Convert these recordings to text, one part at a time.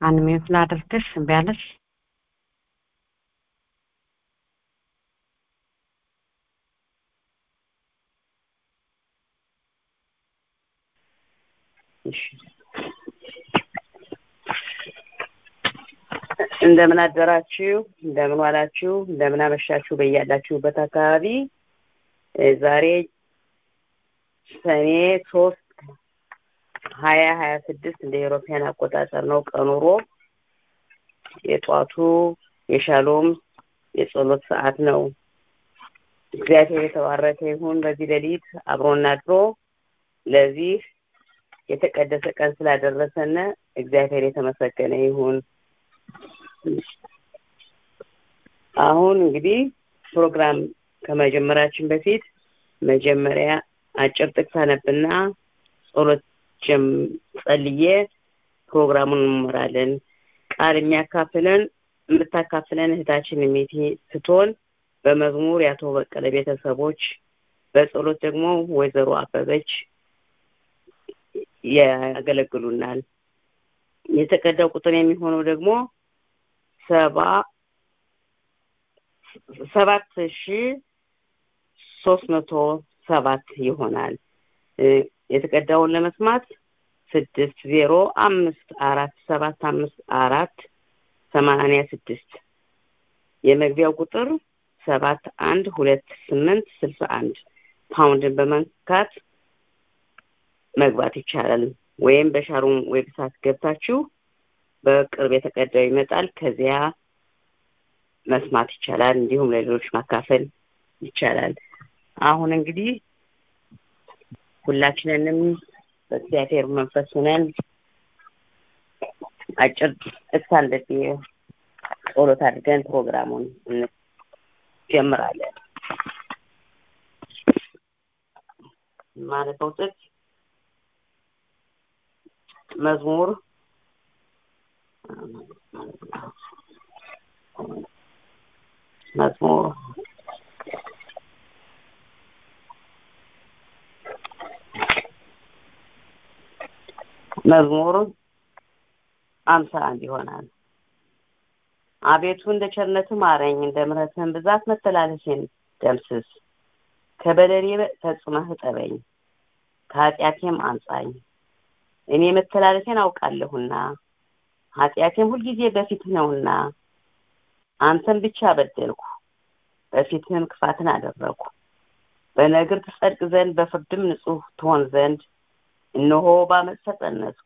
አንሚዩት ላድርግሽ እምቢ አለሽ እንደምን አደራችሁ እንደምን ዋላችሁ እንደምን አመሻችሁ በያላችሁበት አካባቢ ዛሬ ሰኔ ሶስት ሀያ ሀያ ስድስት እንደ ኤሮፓያን አቆጣጠር ነው ቀኑ ሮብ የጧቱ የሻሎም የጸሎት ሰዓት ነው እግዚአብሔር የተባረከ ይሁን በዚህ ሌሊት አብሮና አድሮ ለዚህ የተቀደሰ ቀን ስላደረሰነ እግዚአብሔር የተመሰገነ ይሁን አሁን እንግዲህ ፕሮግራም ከመጀመራችን በፊት መጀመሪያ አጭር ጥቅስ አነብና ጸሎት ጸልዬ ፕሮግራሙን እንመራለን ቃል የሚያካፍለን የምታካፍለን እህታችን ሚቲ ስትሆን በመዝሙር የአቶ በቀለ ቤተሰቦች በጸሎት ደግሞ ወይዘሮ አበበች ያገለግሉናል የተቀዳው ቁጥር የሚሆነው ደግሞ ሰባ ሰባት ሺ ሶስት መቶ ሰባት ይሆናል የተቀዳውን ለመስማት ስድስት ዜሮ አምስት አራት ሰባት አምስት አራት ሰማንያ ስድስት የመግቢያው ቁጥር ሰባት አንድ ሁለት ስምንት ስልሳ አንድ ፓውንድን በመንካት መግባት ይቻላል ወይም በሻሩን ዌብሳይት ገብታችሁ በቅርብ የተቀዳው ይመጣል ከዚያ መስማት ይቻላል እንዲሁም ለሌሎች ማካፈል ይቻላል አሁን እንግዲህ ሁላችንንም በእግዚአብሔር መንፈስ ሆነን አጭር እሳለብ ጸሎት አድርገን ፕሮግራሙን እንጀምራለን ማለፈው ጥቅስ መዝሙር መዝሙር መዝሙር አምሳ አንድ ይሆናል አቤቱ እንደ ቸርነት ማረኝ እንደ ምሕረትህን ብዛት መተላለፌን ደምስስ ከበደሌ ፈጽመህ እጠበኝ ከኃጢአቴም አንጻኝ እኔ መተላለፌን አውቃለሁና ኃጢአቴም ሁልጊዜ በፊትህ ነውና አንተን ብቻ በደልኩ በፊትህም ክፋትን አደረግኩ በነግር ትጸድቅ ዘንድ በፍርድም ንጹህ ትሆን ዘንድ እነሆ በአመፅ ተጸነስኩ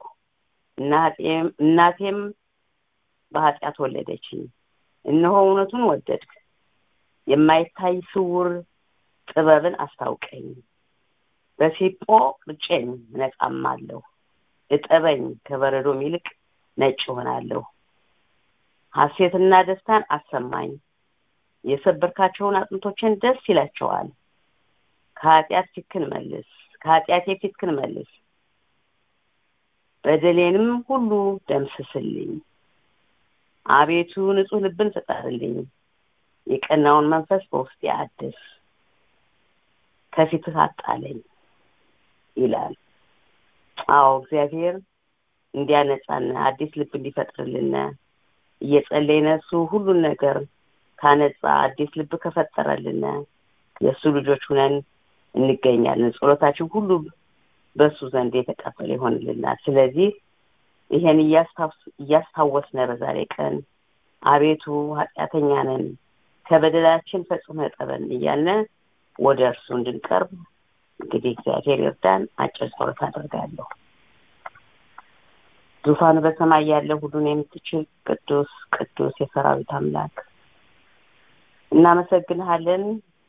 እናቴም በኃጢአት ወለደችኝ እነሆ እውነቱን ወደድክ የማይታይ ስውር ጥበብን አስታውቀኝ በሲጶ ቅጬን እነጻማለሁ እጠበኝ ከበረዶም ይልቅ ነጭ ሆናለሁ ሐሴትና ደስታን አሰማኝ የሰበርካቸውን አጥንቶችን ደስ ይላቸዋል ከኃጢአት ፊትክን መልስ ከኃጢአቴ ፊትክን መልስ በደሌንም ሁሉ ደምስስልኝ አቤቱ ንጹህ ልብን ፍጠርልኝ የቀናውን መንፈስ በውስጤ አድስ ከፊትህ አጣለኝ ይላል አዎ እግዚአብሔር እንዲያነጻን አዲስ ልብ እንዲፈጥርልን እየጸለይነ እሱ ሁሉን ነገር ካነጻ አዲስ ልብ ከፈጠረልን የእሱ ልጆች ሁነን እንገኛለን ጸሎታችን ሁሉ በእሱ ዘንድ የተቀበለ ይሆንልናል ስለዚህ ይሄን እያስታወስነ በዛሬ ቀን አቤቱ ኃጢአተኛ ነን ከበደላችን ፈጽመ ጠበን እያለ ወደ እርሱ እንድንቀርብ እንግዲህ እግዚአብሔር ይርዳን አጭር ጸሎት አደርጋለሁ ዙፋኑ በሰማይ ያለ ሁሉን የምትችል ቅዱስ ቅዱስ የሰራዊት አምላክ እናመሰግንሃለን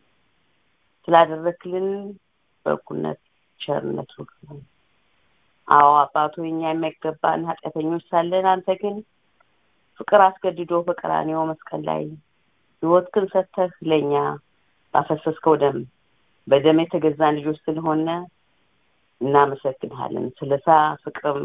ስላደረክልን በኩነት ቸርነት ሁሉ አዎ አባቱ እኛ የማይገባን ኃጢአተኞች ሳለን አንተ ግን ፍቅር አስገድዶ በቀራኔው መስቀል ላይ ህይወትክን ሰተህ ለእኛ ባፈሰስከው ደም በደም የተገዛን ልጆች ስለሆነ እናመሰግንሃለን ስለሳ ፍቅርም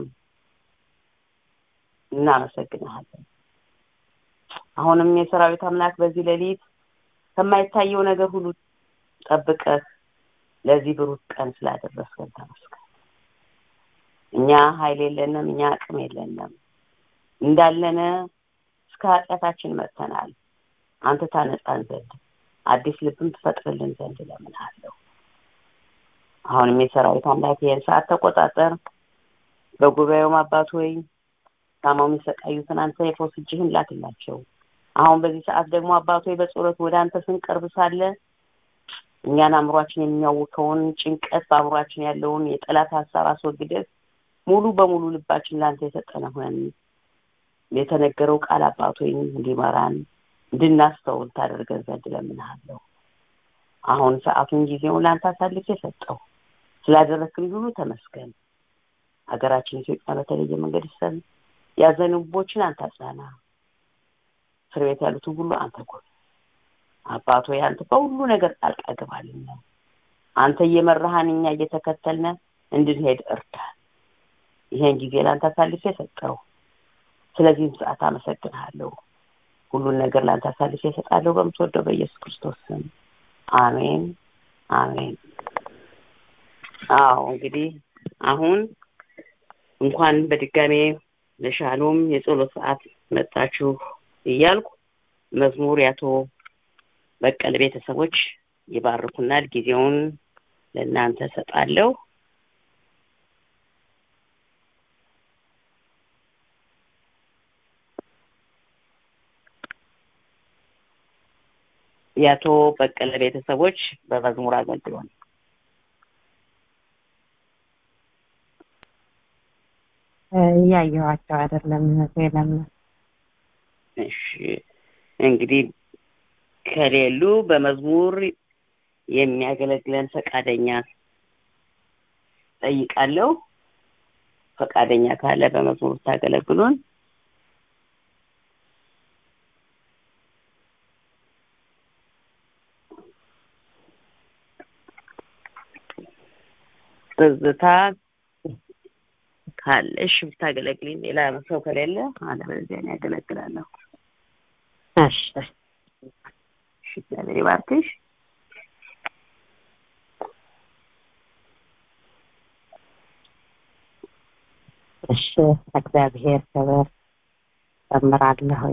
እናመሰግንሃለን አሁንም የሰራዊት አምላክ በዚህ ሌሊት ከማይታየው ነገር ሁሉ ጠብቀህ ለዚህ ብሩህ ቀን ስላደረስከን ተመስገን እኛ ኃይል የለንም እኛ አቅም የለንም እንዳለነ እስከ ኃጢአታችን መጥተናል አንተ ታነጻን ዘንድ አዲስ ልብም ትፈጥርልን ዘንድ እለምንሃለሁ አሁንም የሰራዊት አምላክ ይህን ሰዓት ተቆጣጠር በጉባኤውም አባት ሆይ ታማው የሚሰቃዩትን አንተ የፈውስ እጅህን ላክላቸው አሁን በዚህ ሰዓት ደግሞ አባት ሆይ በጸሎት ወደ አንተ ስንቀርብ ሳለ እኛን አእምሯችን የሚያውከውን ጭንቀት በአእምሯችን ያለውን የጠላት ሀሳብ አስወግደህ ሙሉ በሙሉ ልባችን ለአንተ የሰጠነ ሆነን የተነገረው ቃል አባት ሆይ እንዲመራን እንድናስተውል ታደርገን ዘንድ እለምንሃለሁ አሁን ሰዓቱን ጊዜውን ለአንተ አሳልፌ የሰጠው ስላደረክልኝ ሁሉ ተመስገን ሀገራችን ኢትዮጵያ በተለየ መንገድ ይሰል ያዘኑ ልቦችን አንተ አጽናና እስር ቤት ያሉትን ሁሉ አንተ ጎብ አባቶ አንተ በሁሉ ነገር ጣልቃ ግባልን አንተ እየመራሃን እኛ እየተከተልነ እንድንሄድ እርዳን ይሄን ጊዜ ለአንተ አሳልፌ የሰጠው ስለዚህም ሰዓት አመሰግንሃለሁ ሁሉን ነገር ለአንተ አሳልፌ እሰጣለሁ በምትወደው በኢየሱስ ክርስቶስ ስም አሜን አሜን አዎ እንግዲህ አሁን እንኳን በድጋሜ ለሻሎም የጸሎት ሰዓት መጣችሁ እያልኩ መዝሙር ያቶ በቀለ ቤተሰቦች ይባርኩናል ጊዜውን ለእናንተ ሰጣለሁ የአቶ በቀለ ቤተሰቦች በመዝሙር አገልግሎን እያየኋቸው አይደለም እህቴ ለምን እሺ እንግዲህ ከሌሉ በመዝሙር የሚያገለግለን ፈቃደኛ ጠይቃለሁ ፈቃደኛ ካለ በመዝሙር ታገለግሉን ትዝታ ካለሽ ብታገለግልኝ ሌላ ሰው ከሌለ አለበለዚያ እኔ ያገለግላለሁ እሺ እሺ እግዚአብሔር ይባርክሽ እሺ እግዚአብሔር ክብር ጨምራለሁ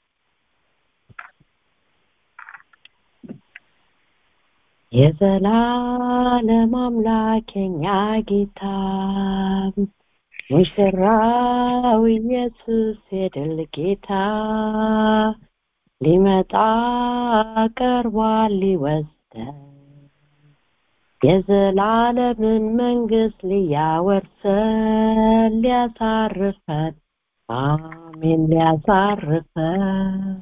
የዘላለም አምላክ የኛ ጌታ ሙሽራው ኢየሱስ የድል ጌታ ሊመጣ ቀርቧል ሊወስደን የዘላለምን መንግስት ሊያወርሰን ሊያሳርፈን አሜን ሊያሳርፈን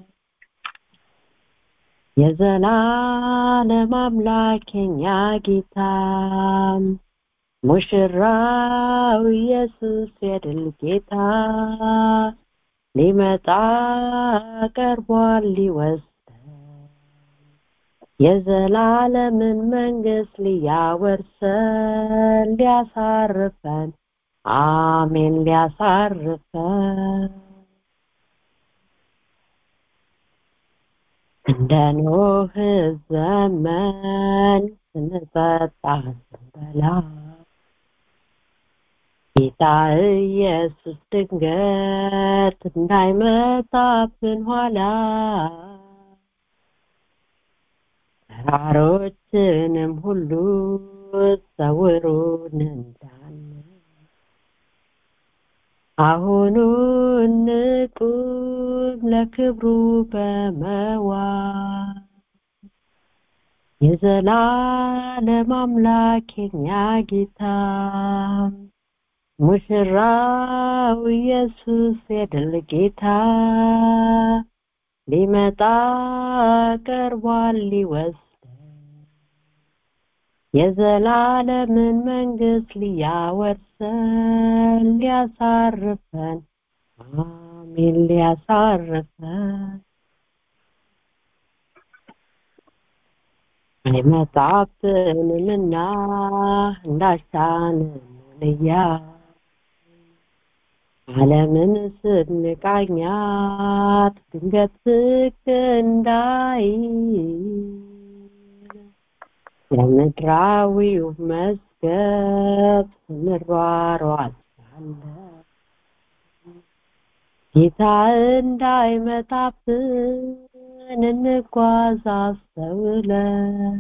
የዘላለም አምላክ የኛ ጌታ ሙሽራው ኢየሱስ የድል ጌታ ሊመጣ ቀርቧል ሊወስደን የዘላለምን መንግስት ሊያወርሰን ሊያሳርፈን አሜን ሊያሳርፈን እንደ ኖህ ዘመን ስንጠጣ ስንበላ ጌታ ኢየሱስ ድንገት እንዳይመጣብን ኋላ ተራሮችንም ሁሉ ሰውሩን እንዳን አሁኑ እንቁም ለክብሩ በመዋል የዘላለም አምላክ የኛ ጌታ ሙሽራው ኢየሱስ የድል ጌታ ሊመጣ ቀርቧል ሊወስደን የዘላለምን መንግስት ሊያወርሰን ሊያሳርፈን አሜን ሊያሳርፈን አይመጣብንምና እንዳሻንን እያ ዓለምን ስንቃኛት ድንገት ዝቅ እንዳይ ለምድራዊው መዝገብ ስንሯሯጥ ሳለ ጌታ እንዳይመጣብን እንጓዝ አስተውለን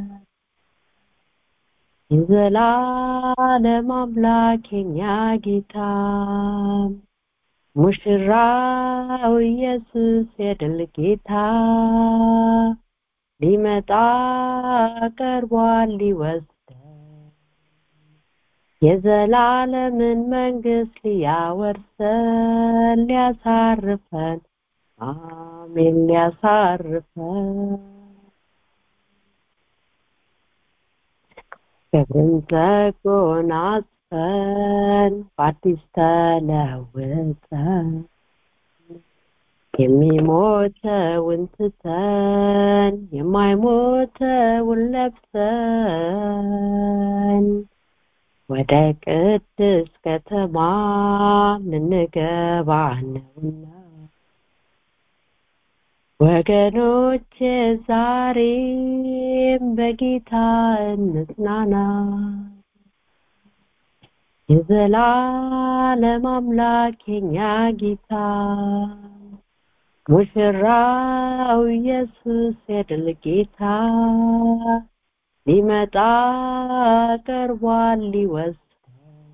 የዘላለም አምላክ የኛ ጌታ ሙሽራው ኢየሱስ የድል ጌታ ሊመጣ ቀርቧል ሊወስደን የዘላለምን መንግስት ሊያወርሰን ሊያሳርፈን አሜን ሊያሳርፈን ክብርን ተጎናጽፈን በአዲስ ተለውጠን የሚሞተውን ትተን የማይሞተውን ለብሰን ወደ ቅድስ ከተማ ልንገባ ነውና ወገኖች ዛሬም በጌታ እንጽናና የዘላለም አምላክ የኛ ጌታ ሙሽራው ኢየሱስ የድል ጌታ ሊመጣ ቀርቧል ሊወስደን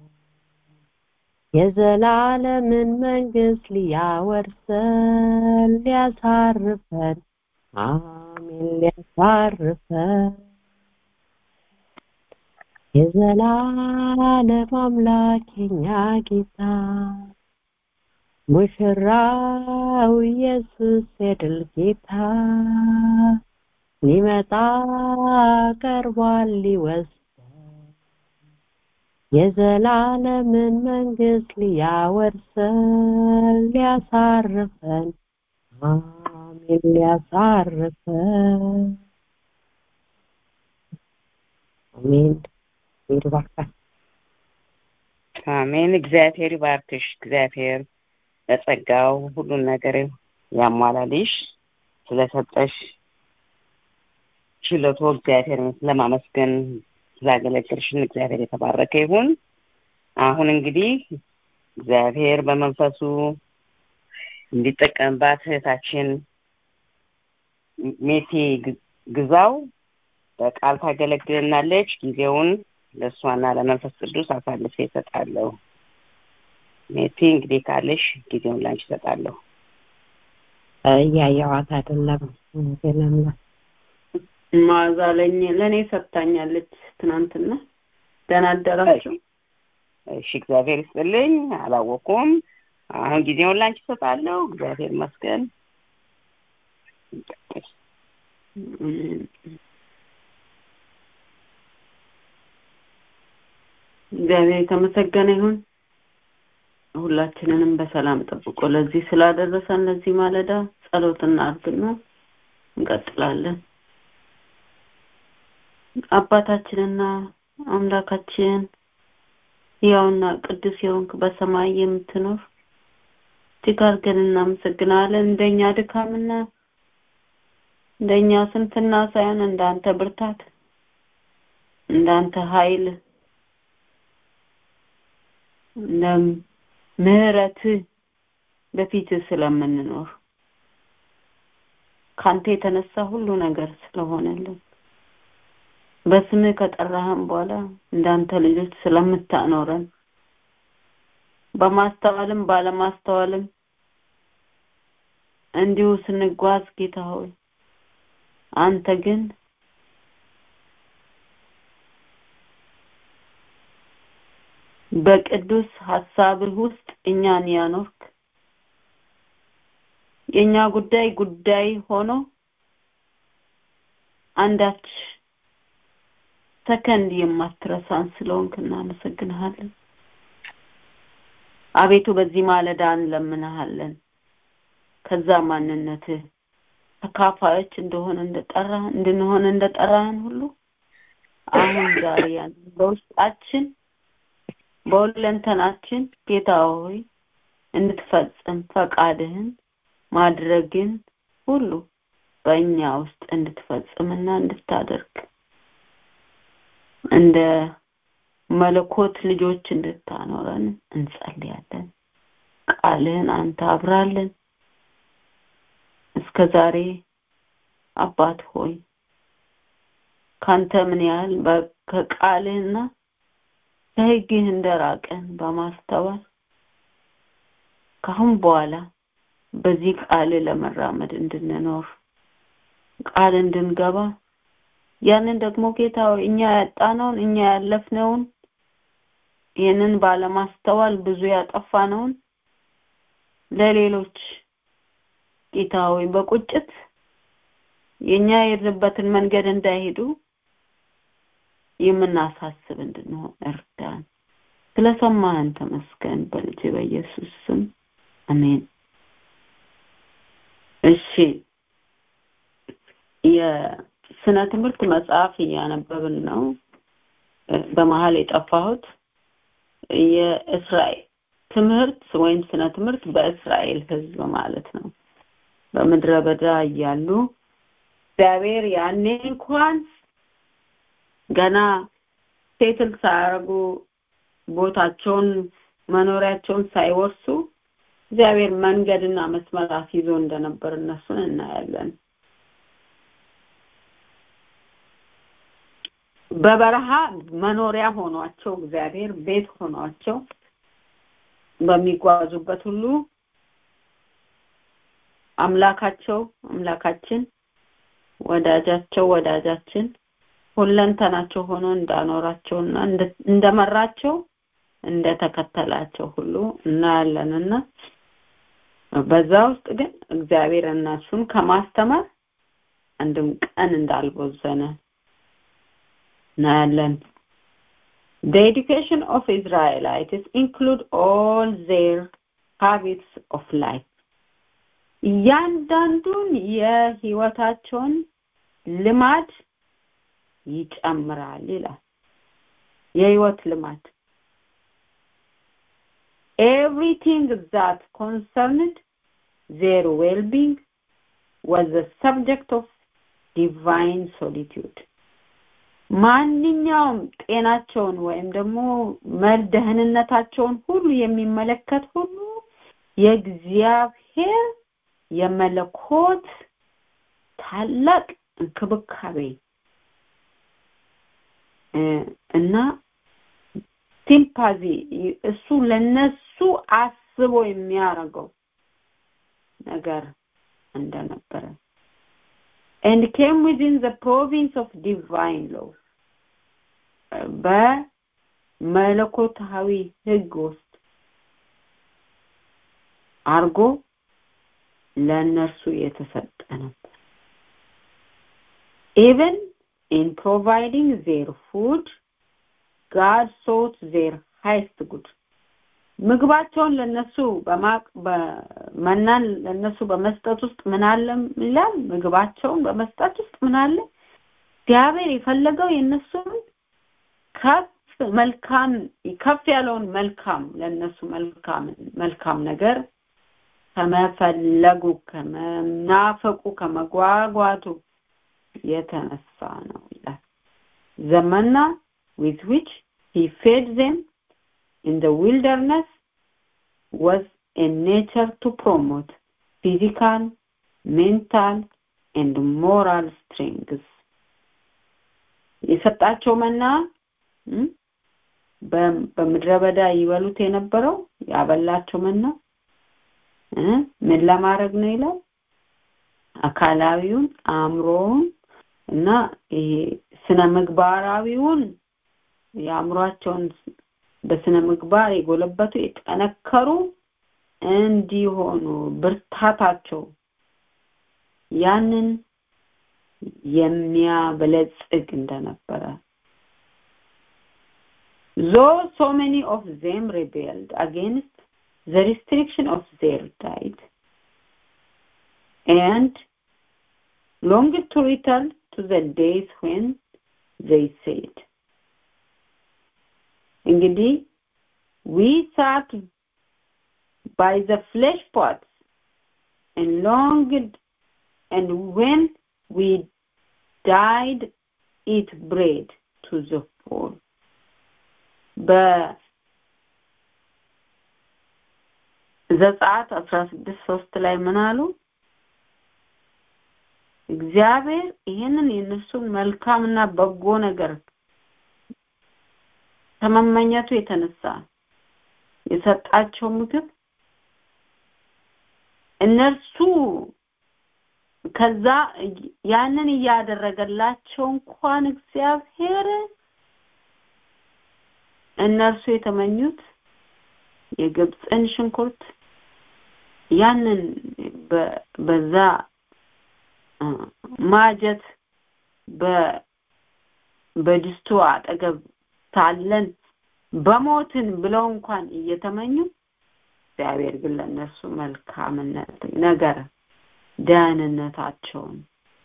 የዘላለምን መንግስት ሊያወርሰን ሊያሳርፈን አሜን ሊያሳርፈን የዘላለም አምላክ የኛ ጌታ ሙሽራው ኢየሱስ የድል ጌታ ሊመጣ ቀርቧል ሊወስደን የዘላለምን መንግስት ሊያወርሰን ሊያሳርፈን አሜን ሊያሳርፈን አሜን ይባርካል አሜን እግዚአብሔር ይባርክሽ እግዚአብሔር ለጸጋው ሁሉን ነገር ያሟላልሽ ስለሰጠሽ ችሎቶ እግዚአብሔርን ለማመስገን ስላገለገልሽን እግዚአብሔር የተባረከ ይሁን አሁን እንግዲህ እግዚአብሔር በመንፈሱ እንዲጠቀምባት እህታችን ሜቴ ግዛው በቃል ታገለግልናለች ጊዜውን ለእሷና ለመንፈስ ቅዱስ አሳልፌ ይሰጣለሁ ሜቴ እንግዲህ ካለሽ ጊዜውን ላንቺ ይሰጣለሁ እያየዋት አይደለም ገለምላ ማዛ ለኝ ለእኔ ሰጥታኛለች ትናንትና ደህና አደራችሁ እሺ እግዚአብሔር ይስጥልኝ አላወኩም አሁን ጊዜውን ላንቺ ይሰጣለሁ እግዚአብሔር ይመስገን እግዚአብሔር የተመሰገነ ይሁን ሁላችንንም በሰላም ጠብቆ ለዚህ ስላደረሰን ለዚህ ማለዳ ጸሎት እናድርግና እንቀጥላለን አባታችንና አምላካችን ያውና ቅዱስ የሆንክ በሰማይ የምትኖር እጅግ አድርገን እናመሰግናለን እንደኛ ድካምና እንደኛ ስንፍና ሳይሆን እንዳንተ ብርታት እንዳንተ ኃይል እንደ ምህረት በፊት ስለምንኖር ካንተ የተነሳ ሁሉ ነገር ስለሆነልን በስምህ ከጠራህን በኋላ እንዳንተ ልጆች ስለምታኖረን በማስተዋልም ባለማስተዋልም እንዲሁ ስንጓዝ ጌታ ሆይ አንተ ግን በቅዱስ ሀሳብህ ውስጥ እኛን ያኖርክ የኛ ጉዳይ ጉዳይ ሆኖ አንዳች ሰከንድ የማትረሳን ስለሆንክ እናመሰግንሃለን አቤቱ በዚህ ማለዳ እንለምንሃለን ከዛ ማንነትህ ተካፋዮች እንደሆነ እንደጠራ እንድንሆን እንደጠራህን ሁሉ አሁን ዛሬ ያን በውስጣችን በሁለንተናችን ጌታ ሆይ እንድትፈጽም ፈቃድህን ማድረግን ሁሉ በእኛ ውስጥ እንድትፈጽምና እንድታደርግ እንደ መለኮት ልጆች እንድታኖረን እንጸልያለን ቃልህን አንተ አብራልን እስከ ዛሬ አባት ሆይ ካንተ ምን ያህል ከቃልህና ከህግህ እንደራቀን በማስተዋል ካሁን በኋላ በዚህ ቃል ለመራመድ እንድንኖር ቃል እንድንገባ ያንን ደግሞ ጌታ ሆይ እኛ ያጣነውን እኛ ያለፍነውን ይህንን ባለማስተዋል ብዙ ያጠፋነውን ለሌሎች ጌታ ሆይ በቁጭት የኛ የሄድንበትን መንገድ እንዳይሄዱ የምናሳስብ እንድንሆን እርዳን። ስለሰማህን ተመስገን። በልጅ በኢየሱስ ስም አሜን። እሺ የስነ ትምህርት መጽሐፍ እያነበብን ነው። በመሀል የጠፋሁት የእስራኤል ትምህርት ወይም ስነ ትምህርት በእስራኤል ሕዝብ ማለት ነው። በምድረ በዳ እያሉ እግዚአብሔር ያኔ እንኳን ገና ሴትል ሳያደርጉ ቦታቸውን መኖሪያቸውን ሳይወርሱ እግዚአብሔር መንገድና መስመር አስይዞ እንደነበር እነሱን እናያለን። በበረሃ መኖሪያ ሆኗቸው እግዚአብሔር ቤት ሆኗቸው በሚጓዙበት ሁሉ አምላካቸው አምላካችን ወዳጃቸው ወዳጃችን ሁለንተናቸው ሆኖ እንዳኖራቸውና እንደመራቸው እንደተከተላቸው ሁሉ እናያለንና በዛ ውስጥ ግን እግዚአብሔር እነሱን ከማስተማር አንድም ቀን እንዳልቦዘነ እናያለን። The education of Israelites include all their habits of life. እያንዳንዱን የህይወታቸውን ልማድ ይጨምራል ይላል። የህይወት ልማድ everything that concerned their well-being was the subject of divine solitude. ማንኛውም ጤናቸውን ወይም ደግሞ ደህንነታቸውን ሁሉ የሚመለከት ሁሉ የእግዚአብሔር የመለኮት ታላቅ እንክብካቤ እና ሲምፓዚ እሱ ለነሱ አስቦ የሚያደርገው ነገር እንደነበረ and came within the province of divine law በመለኮታዊ ህግ ውስጥ አርጎ ለእነርሱ የተሰጠ ነበር even in providing their food God sought their highest good ምግባቸውን ለነሱ በማቅ በመናን ለነሱ በመስጠት ውስጥ ምን አለ ይላል ምግባቸውን በመስጠት ውስጥ ምን አለ እግዚአብሔር የፈለገው የነሱን ከፍ መልካም ከፍ ያለውን መልካም ለነሱ መልካም መልካም ነገር ከመፈለጉ ከመናፈቁ ከመጓጓቱ የተነሳ ነው ይላል ዘመና with which he fed them in the wilderness was a nature to promote physical, mental, and moral strengths. የሰጣቸው መና በምድረ በዳ ይበሉት የነበረው ያበላቸው መና ምን ለማድረግ ነው ይላል አካላዊውን አእምሮውን እና ይሄ ስነ ምግባራዊውን የአእምሯቸውን በስነ ምግባር የጎለበቱ የጠነከሩ እንዲሆኑ ብርታታቸው ያንን የሚያበለጽግ እንደነበረ though so many of them rebelled against the restriction of their diet and longed to return to the days when they said እንግዲህ we sat by the flesh pots and longed and when we died eat bread to the full ዘጸአት አስራ ስድስት ሶስት ላይ ምን አሉ? እግዚአብሔር ይህንን የእነሱን መልካምና በጎ ነገር ከመመኘቱ የተነሳ የሰጣቸው ምግብ እነርሱ ከዛ ያንን እያደረገላቸው እንኳን እግዚአብሔር እነርሱ የተመኙት የግብፅን ሽንኩርት ያንን በዛ ማጀት በድስቱ አጠገብ ሳለን በሞትን ብለው እንኳን እየተመኙ እግዚአብሔር ግን ለእነሱ መልካምነት ነገር ደህንነታቸውን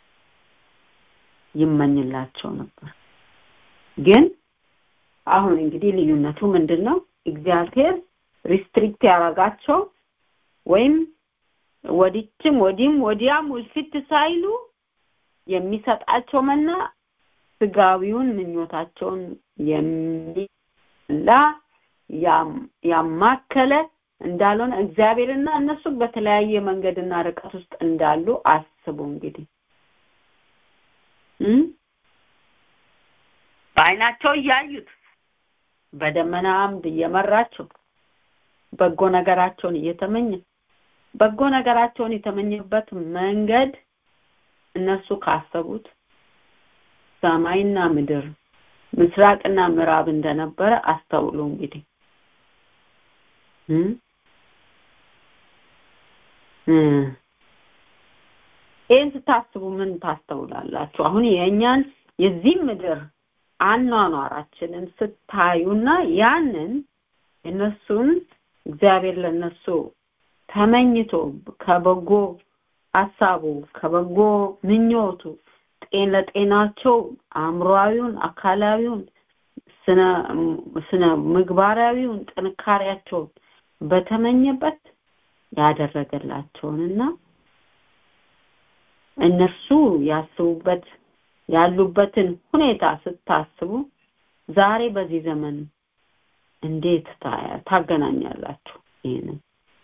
ይመኝላቸው ነበር። ግን አሁን እንግዲህ ልዩነቱ ምንድን ነው? እግዚአብሔር ሪስትሪክት ያደረጋቸው ወይም ወዲችም ወዲህም ወዲያም ውልፊት ሳይሉ የሚሰጣቸው መና ስጋዊውን ምኞታቸውን የሚላ ያማከለ እንዳልሆነ እግዚአብሔርና እነሱ በተለያየ መንገድና ርቀት ውስጥ እንዳሉ አስቡ እንግዲህ በአይናቸው እያዩት በደመና አምድ እየመራቸው በጎ ነገራቸውን እየተመኘ በጎ ነገራቸውን የተመኘበት መንገድ እነሱ ካሰቡት ሰማይና ምድር ምስራቅና ምዕራብ እንደነበረ አስተውሉ እንግዲህ ይህን ስታስቡ ምን ታስተውላላችሁ? አሁን የእኛን የዚህ ምድር አኗኗራችንን ስታዩና ያንን እነሱን እግዚአብሔር ለነሱ ተመኝቶ ከበጎ ሀሳቡ ከበጎ ምኞቱ ጤን ለጤናቸው አእምሮአዊውን አካላዊውን ስነ ስነ ምግባራዊውን ጥንካሬያቸውን በተመኘበት ያደረገላቸውንና እነሱ ያስቡበት ያሉበትን ሁኔታ ስታስቡ ዛሬ በዚህ ዘመን እንዴት ታገናኛላችሁ ይሄንን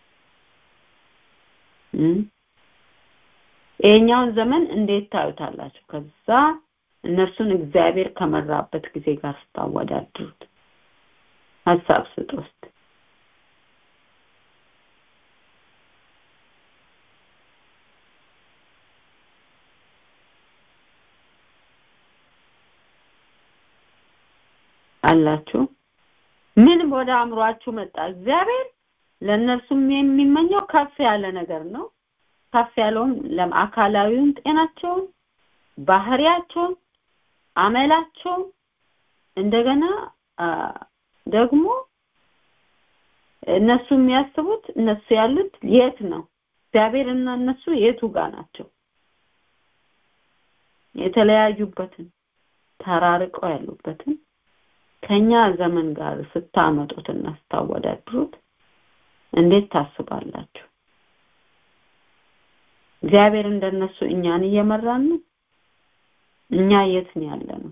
ይሄኛውን ዘመን እንዴት ታዩታላችሁ ከዛ እነርሱን እግዚአብሔር ከመራበት ጊዜ ጋር ስታወዳድሩት ሀሳብ ስጥ ውስጥ አላችሁ ምን ወደ አእምሯችሁ መጣ እግዚአብሔር ለእነርሱም የሚመኘው ከፍ ያለ ነገር ነው ከፍ ያለውም ለአካላዊውን ጤናቸውን ባህሪያቸውን አመላቸውን እንደገና ደግሞ እነሱ የሚያስቡት እነሱ ያሉት የት ነው እግዚአብሔር እና እነሱ የቱ ጋር ናቸው የተለያዩበትን ተራርቀው ያሉበትን ከኛ ዘመን ጋር ስታመጡትና ስታወዳድሩት እንዴት ታስባላችሁ እግዚአብሔር እንደነሱ እኛን እየመራን ነው እኛ የት ነው ያለ ነው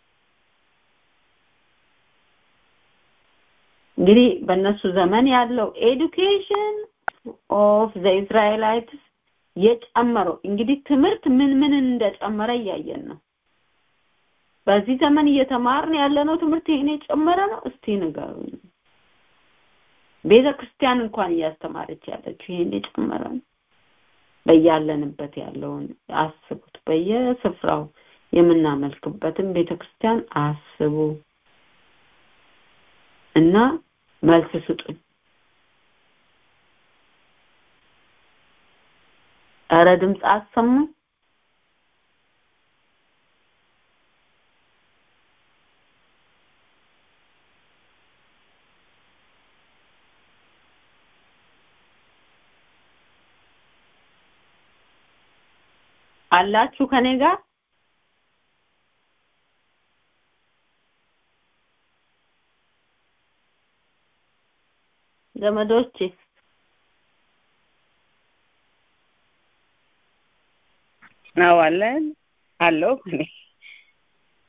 እንግዲህ በእነሱ ዘመን ያለው ኤዱኬሽን ኦፍ ዘ ኢዝራኤላይትስ የጨመረው እንግዲህ ትምህርት ምን ምን እንደጨመረ እያየን ነው በዚህ ዘመን እየተማርን ያለነው ትምህርት ይሄን የጨመረ ነው እስቲ ንገሩኝ ቤተ ክርስቲያን እንኳን እያስተማረች ያለችው ይሄን የጨመረ ነው በያለንበት ያለውን አስቡት በየስፍራው የምናመልክበትን ቤተክርስቲያን አስቡ እና መልስ ስጡኝ ኧረ ድምፅ አሰሙ አላችሁ ከኔ ጋር ዘመዶቼ ነው አለን አለው እኔ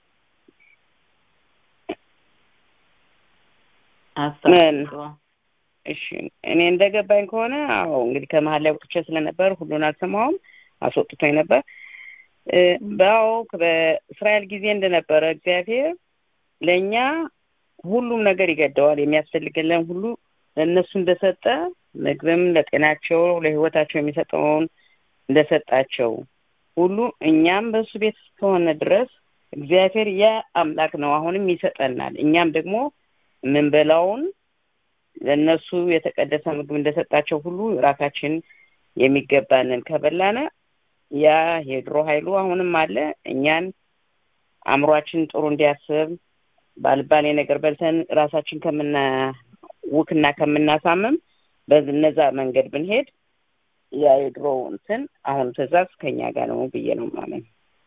ምን? እሺ እኔ እንደገባኝ ከሆነ አዎ እንግዲህ ከመሀል ላይ ወጥቼ ስለነበር ሁሉን አልሰማሁም አስወጥቶኝ ነበር እ በአዎ በእስራኤል ጊዜ እንደነበረ እግዚአብሔር ለእኛ ሁሉም ነገር ይገደዋል የሚያስፈልገን ሁሉ ለእነሱ እንደሰጠ ምግብም ለጤናቸው ለህይወታቸው የሚሰጠውን እንደሰጣቸው ሁሉ እኛም በእሱ ቤት እስከሆነ ድረስ እግዚአብሔር ያ አምላክ ነው አሁንም ይሰጠናል እኛም ደግሞ የምንበላውን ለእነሱ የተቀደሰ ምግብ እንደሰጣቸው ሁሉ ራሳችን የሚገባንን ከበላነ ያ የድሮ ኃይሉ አሁንም አለ እኛን አእምሯችን ጥሩ እንዲያስብ ባልባሌ ነገር በልተን ራሳችን ከምና ውክና ከምናሳምም በነዛ መንገድ ብንሄድ ያ የድሮ እንትን አሁን ትእዛዝ ከኛ ጋር ነው ብዬ ነው ማመን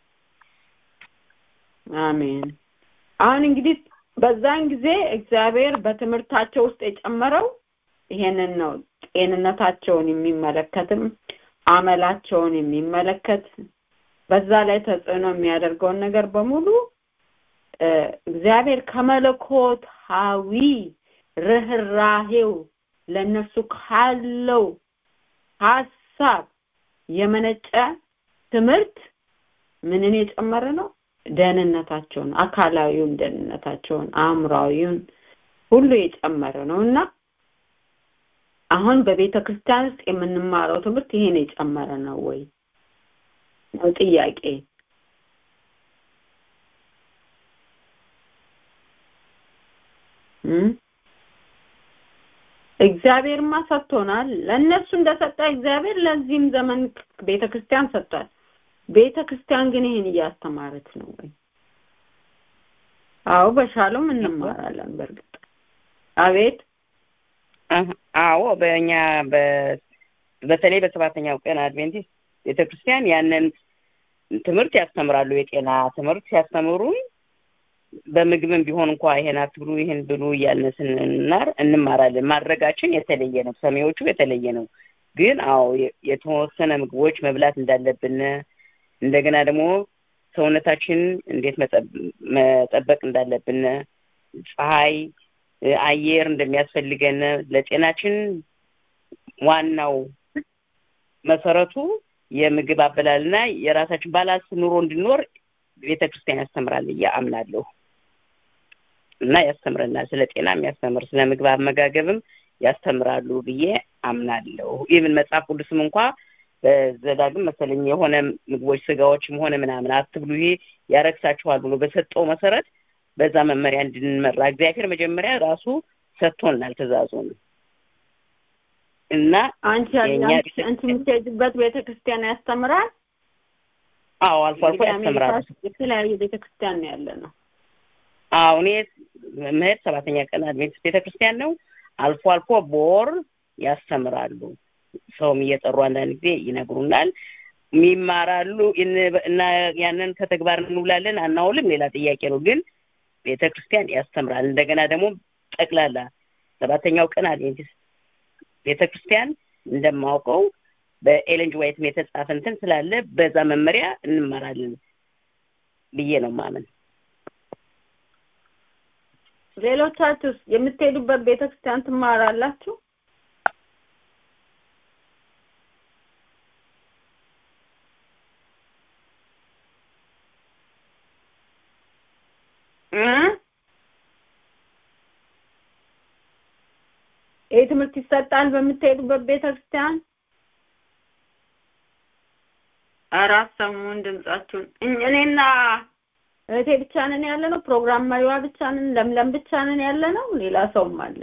አሜን አሁን እንግዲህ በዛን ጊዜ እግዚአብሔር በትምህርታቸው ውስጥ የጨመረው ይሄንን ነው ጤንነታቸውን የሚመለከትም አመላቸውን የሚመለከት በዛ ላይ ተጽዕኖ የሚያደርገውን ነገር በሙሉ እግዚአብሔር ከመለኮታዊ ርኅራሄው ለእነሱ ካለው ሀሳብ የመነጨ ትምህርት ምንን የጨመረ ነው ደህንነታቸውን አካላዊውን ደህንነታቸውን አእምራዊውን ሁሉ የጨመረ ነው እና አሁን በቤተ ክርስቲያን ውስጥ የምንማረው ትምህርት ይሄን የጨመረ ነው ወይ ነው ጥያቄ እግዚአብሔርማ ሰጥቶናል ለእነሱ እንደሰጠ እግዚአብሔር ለዚህም ዘመን ቤተ ክርስቲያን ሰጥቷል ቤተ ክርስቲያን ግን ይህን እያስተማረች ነው ወይ አዎ በሻሎም እንማራለን በእርግጥ አቤት አዎ በእኛ በተለይ በሰባተኛው ቀን አድቬንቲስት ቤተክርስቲያን ያንን ትምህርት ያስተምራሉ የጤና ትምህርት ሲያስተምሩን በምግብም ቢሆን እንኳ ይሄን አትብሉ ይሄን ብሉ እያልን ስንናር እንማራለን ማድረጋችን የተለየ ነው ሰሚዎቹ የተለየ ነው ግን አዎ የተወሰነ ምግቦች መብላት እንዳለብን እንደገና ደግሞ ሰውነታችን እንዴት መጠበቅ እንዳለብን ፀሐይ አየር እንደሚያስፈልገን ለጤናችን ዋናው መሰረቱ የምግብ አበላልና የራሳችን ባላንስ ኑሮ እንድኖር ቤተ ክርስቲያን ያስተምራል ብዬ አምናለሁ እና ያስተምረናል ስለ ጤና የሚያስተምር ስለ ምግብ አመጋገብም ያስተምራሉ ብዬ አምናለሁ ኢቭን መጽሐፍ ቅዱስም እንኳ በዘዳግም መሰለኝ የሆነ ምግቦች ስጋዎችም ሆነ ምናምን አትብሉ ይሄ ያረክሳችኋል ብሎ በሰጠው መሰረት በዛ መመሪያ እንድንመራ እግዚአብሔር መጀመሪያ ራሱ ሰጥቶናል ትእዛዙን እና አንቺ አንቺ የምትሄጂበት ቤተክርስቲያን ያስተምራል አዎ አልፎ አልፎ ያስተምራል የተለያየ ቤተክርስቲያን ነው ያለ ነው አዎ እኔ መሄድ ሰባተኛ ቀን አድቬንቲስት ቤተክርስቲያን ነው አልፎ አልፎ ቦር ያስተምራሉ ሰውም እየጠሩ አንዳንድ ጊዜ ይነግሩናል ይማራሉ እና ያንን ከተግባር እንውላለን አናውልም ሌላ ጥያቄ ነው ግን ቤተ ክርስቲያን ያስተምራል እንደገና ደግሞ ጠቅላላ ሰባተኛው ቀን አድቬንቲስት ቤተ ክርስቲያን እንደማውቀው በኤለንጅ ዋይትም የተጻፈ እንትን ስላለ በዛ መመሪያ እንማራለን ብዬ ነው ማመን ሌሎቻችሁስ የምትሄዱበት ቤተክርስቲያን ትማራላችሁ ይህ ትምህርት ይሰጣል በምትሄዱበት ቤተክርስቲያን ኧረ አሰሙን ድምጻችሁን እኔና እህቴ ብቻ ነን ያለ ነው ፕሮግራም መሪዋ ብቻ ነን ለምለም ብቻ ነን ያለ ነው ሌላ ሰውም አለ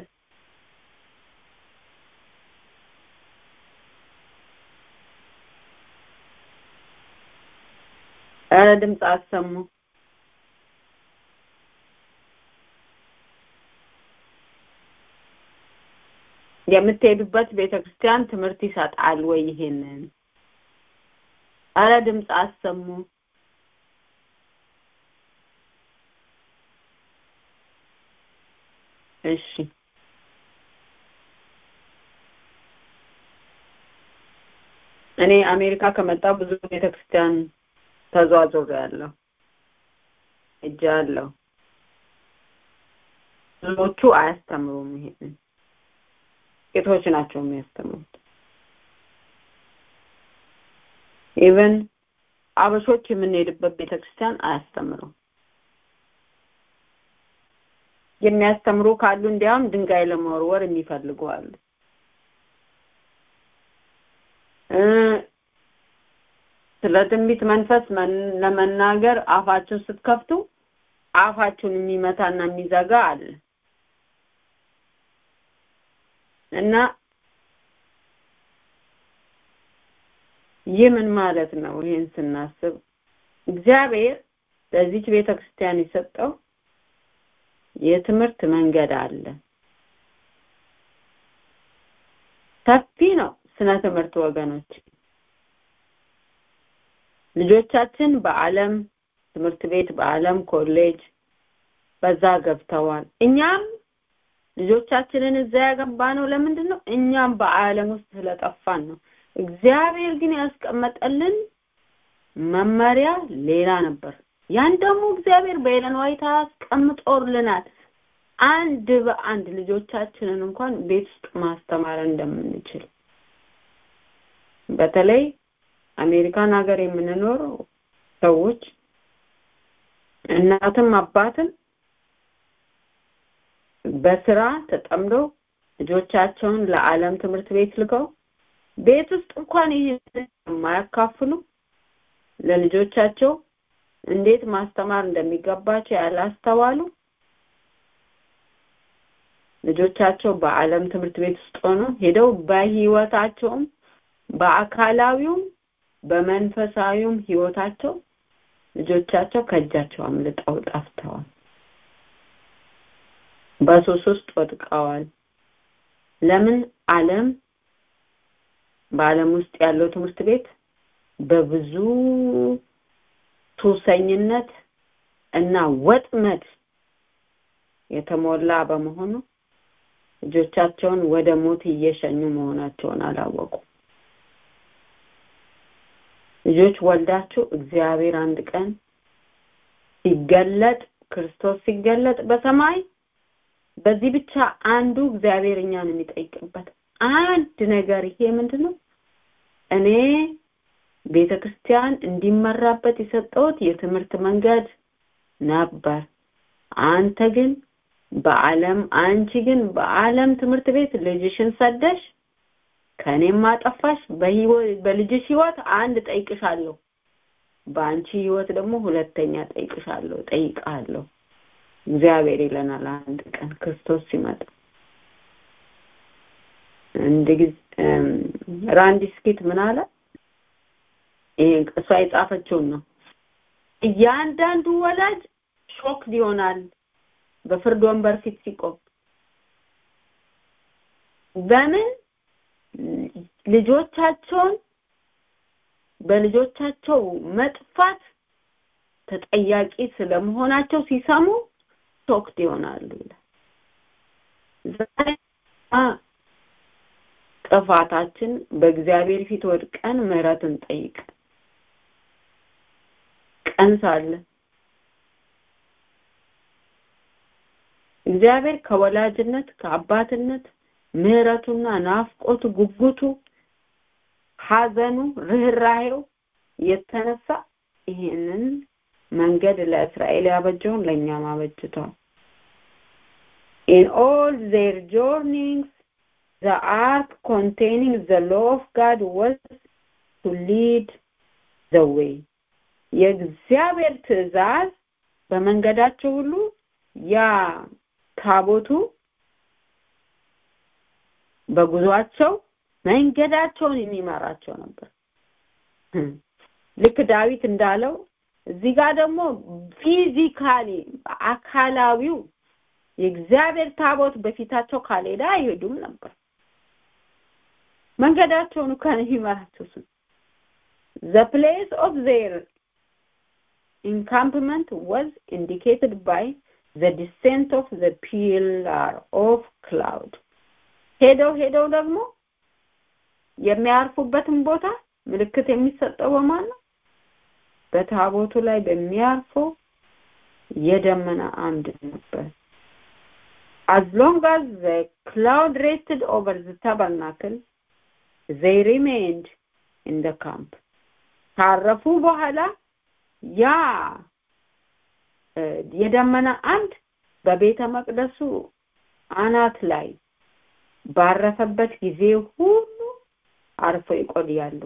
ኧረ ድምፅ አሰሙ የምትሄዱበት ቤተክርስቲያን ትምህርት ይሰጣል ወይ ይሄንን አረ ድምፅ አሰሙ እሺ እኔ አሜሪካ ከመጣሁ ብዙ ቤተክርስቲያን ተዟዙር ያለው እጃ አለው ብዙዎቹ አያስተምሩም ይሄንን ጥቂቶች ናቸው የሚያስተምሩት ኢቨን አበሾች የምንሄድበት ቤተክርስቲያን አያስተምሩም የሚያስተምሩ ካሉ እንዲያውም ድንጋይ ለመወርወር የሚፈልጉ አሉ ስለ ትንቢት መንፈስ ለመናገር አፋችሁን ስትከፍቱ አፋችሁን የሚመታና የሚዘጋ አለ እና ይህ ምን ማለት ነው ይህን ስናስብ እግዚአብሔር ለዚች ቤተክርስቲያን የሰጠው የትምህርት መንገድ አለ ሰፊ ነው ስነ ትምህርት ወገኖች ልጆቻችን በአለም ትምህርት ቤት በአለም ኮሌጅ በዛ ገብተዋል እኛም ልጆቻችንን እዛ ያገባ ነው ለምንድን ነው እኛም በአለም ውስጥ ስለጠፋን ነው እግዚአብሔር ግን ያስቀመጠልን መመሪያ ሌላ ነበር ያን ደግሞ እግዚአብሔር በኤለን ዋይት አስቀምጦልናል አንድ በአንድ ልጆቻችንን እንኳን ቤት ውስጥ ማስተማር እንደምንችል በተለይ አሜሪካን ሀገር የምንኖር ሰዎች እናትም አባትም በስራ ተጠምደው ልጆቻቸውን ለዓለም ትምህርት ቤት ልከው ቤት ውስጥ እንኳን ይህን የማያካፍሉ ለልጆቻቸው እንዴት ማስተማር እንደሚገባቸው ያላስተዋሉ ልጆቻቸው በአለም ትምህርት ቤት ውስጥ ሆኖ ሄደው በህይወታቸውም በአካላዊውም በመንፈሳዊውም ህይወታቸው ልጆቻቸው ከእጃቸው አምልጠው ጠፍተዋል በሱስ ውስጥ ወድቀዋል ለምን አለም በአለም ውስጥ ያለው ትምህርት ቤት በብዙ ሱሰኝነት እና ወጥመድ የተሞላ በመሆኑ ልጆቻቸውን ወደ ሞት እየሸኙ መሆናቸውን አላወቁ ልጆች ወልዳችሁ እግዚአብሔር አንድ ቀን ሲገለጥ ክርስቶስ ሲገለጥ በሰማይ በዚህ ብቻ አንዱ እግዚአብሔር እኛን የሚጠይቅበት አንድ ነገር ይሄ ምንድነው እኔ ቤተክርስቲያን እንዲመራበት የሰጠሁት የትምህርት መንገድ ነበር አንተ ግን በአለም አንቺ ግን በአለም ትምህርት ቤት ልጅሽን ሰደሽ ከኔም አጠፋሽ በልጅሽ ህይወት አንድ ጠይቅሻለሁ በአንቺ ህይወት ደግሞ ሁለተኛ ጠይቅሻለሁ ጠይቃለሁ እግዚአብሔር ይለናል አንድ ቀን ክርስቶስ ሲመጣ አንድ ጊዜ ራንዲ ስኪት ምን አለ ይሄ እሷ የጻፈችውን ነው እያንዳንዱ ወላጅ ሾክ ይሆናል በፍርድ ወንበር ፊት ሲቆም በምን ልጆቻቸውን በልጆቻቸው መጥፋት ተጠያቂ ስለመሆናቸው ሲሰሙ ሾክድ ይሆናሉ ጥፋታችን በእግዚአብሔር ፊት ወድቀን ምህረትን ጠይቅ ቀን ሳለ እግዚአብሔር ከወላጅነት ከአባትነት ምህረቱና ናፍቆቱ ጉጉቱ ሀዘኑ ርህራሄው የተነሳ ይህንን መንገድ ለእስራኤል ያበጀውን ለእኛም አበጅቷል in all their journeyings the ark containing the law of God was to lead the way የእግዚአብሔር ትእዛዝ በመንገዳቸው ሁሉ ያ ታቦቱ በጉዟቸው መንገዳቸውን የሚመራቸው ነበር ልክ ዳዊት እንዳለው እዚህ ጋር ደግሞ ፊዚካሊ አካላዊው የእግዚአብሔር ታቦት በፊታቸው ካልሄደ አይሄዱም ነበር መንገዳቸውን ከን ይመራቸው the place of their encampment was indicated by the descent of the pillar of cloud ሄደው ሄደው ደግሞ የሚያርፉበትን ቦታ ምልክት የሚሰጠው በማን ነው በታቦቱ ላይ በሚያርፈው የደመና አምድ ነበር as long as the cloud rested over the tabernacle they remained in the camp ካረፉ በኋላ ያ የደመና አምድ በቤተ መቅደሱ አናት ላይ ባረፈበት ጊዜ ሁሉ አርፈው ይቆያሉ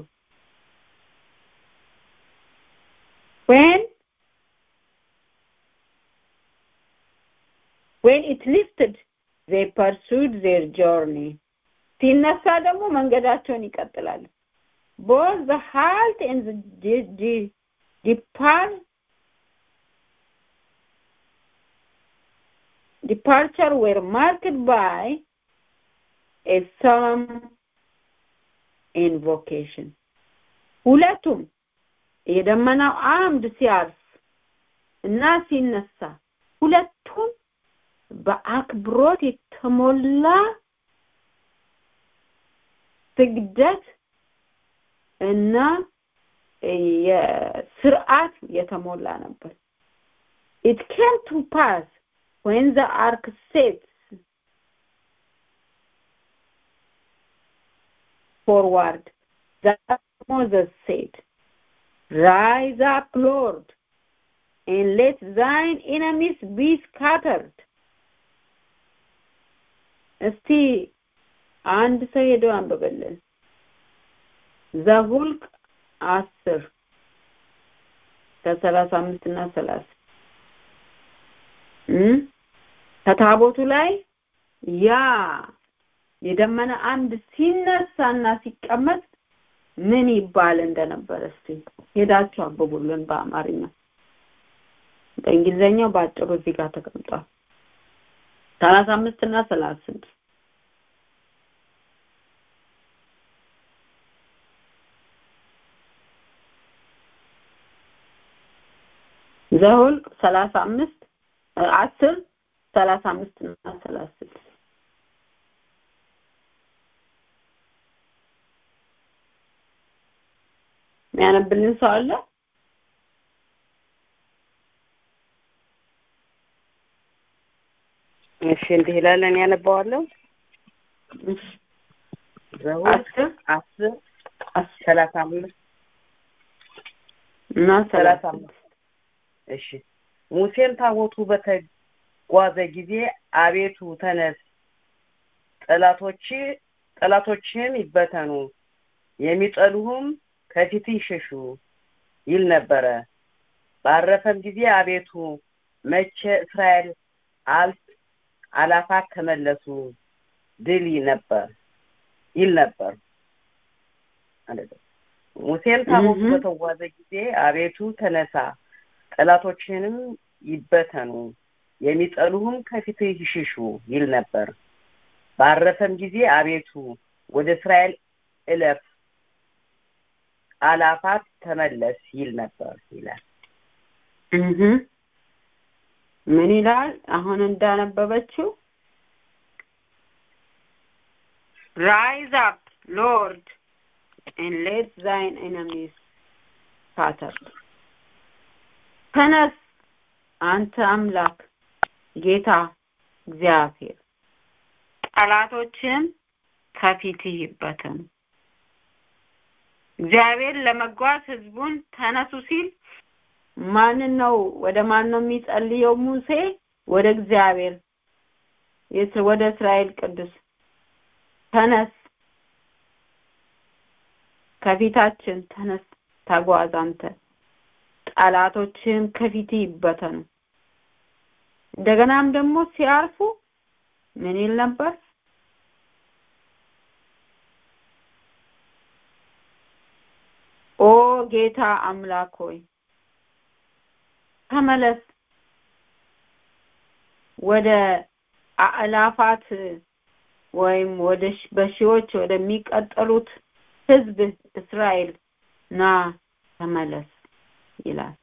when when it lifted they pursued their journey ሲነሳ ደግሞ መንገዳቸውን ይቀጥላሉ both the halt and the de- de- depart departure were marked by a solemn invocation ሁለቱም የደመናው አምድ ሲያርፍ እና ሲነሳ ሁለቱም በአክብሮት የተሞላ ስግደት እና የስርዓት የተሞላ ነበር it came to pass when the ark sets forward that Moses said rise up lord and let thine enemies be scattered እስቲ አንድ ሰው ሄዶ አንብበልን ዘሁልቅ አስር ከሰላሳ አምስት እና ሰላሳ ከታቦቱ ላይ ያ የደመና አምድ ሲነሳና ሲቀመጥ ምን ይባል እንደነበረ እስቲ ሄዳችሁ አንብቡልን በአማርኛ በእንግሊዘኛው በአጭሩ እዚህ ጋር ተቀምጧል ሰላሳ አምስት እና ሰላሳ ስድስት ዘሁልቅ ሰላሳ አምስት አስር ሰላሳ አምስት እና ሰላሳ ስድስት የሚያነብልን ሰው አለ እሺ እንዲህ ይላል እኔ ያነባዋለሁ ዘሁልቅ አስር አስር ሰላሳ አምስት እና ሰላሳ ሰላሳ አምስት እሺ ሙሴም ታቦቱ በተጓዘ ጊዜ አቤቱ ተነስ ጠላቶች ጠላቶችህም ይበተኑ የሚጠሉህም ከፊት ይሸሹ ይል ነበረ ባረፈም ጊዜ አቤቱ መቼ እስራኤል አልፍ አላፋት ተመለሱ ድል ነበር ይል ነበር ሙሴም ታቦቱ እህ። በተጓዘ ጊዜ አቤቱ ተነሳ ጠላቶችህንም ይበተኑ የሚጠሉህም ከፊት ይሽሹ ይል ነበር ባረፈም ጊዜ አቤቱ ወደ እስራኤል እለፍ አላፋት ተመለስ ይል ነበር ይላል እህ ምን ይላል አሁን እንዳነበበችው rise up lord and let thine enemies scatter ተነስ አንተ አምላክ ጌታ እግዚአብሔር ጠላቶችም ከፊትህ ይበተኑ እግዚአብሔር ለመጓዝ ህዝቡን ተነሱ ሲል ማንን ነው ወደ ማን ነው የሚጸልየው ሙሴ ወደ እግዚአብሔር የስ- ወደ እስራኤል ቅዱስ ተነስ ከፊታችን ተነስ ተጓዝ አንተ ጠላቶችህም ከፊት ይበተኑ እንደገናም ደግሞ ሲያርፉ ምን ይል ነበር ኦ ጌታ አምላክ ሆይ ተመለስ ወደ አእላፋት ወይም ወደ ሺ- በሺዎች ወደሚቀጠሉት ህዝብ እስራኤል ና ተመለስ ይላል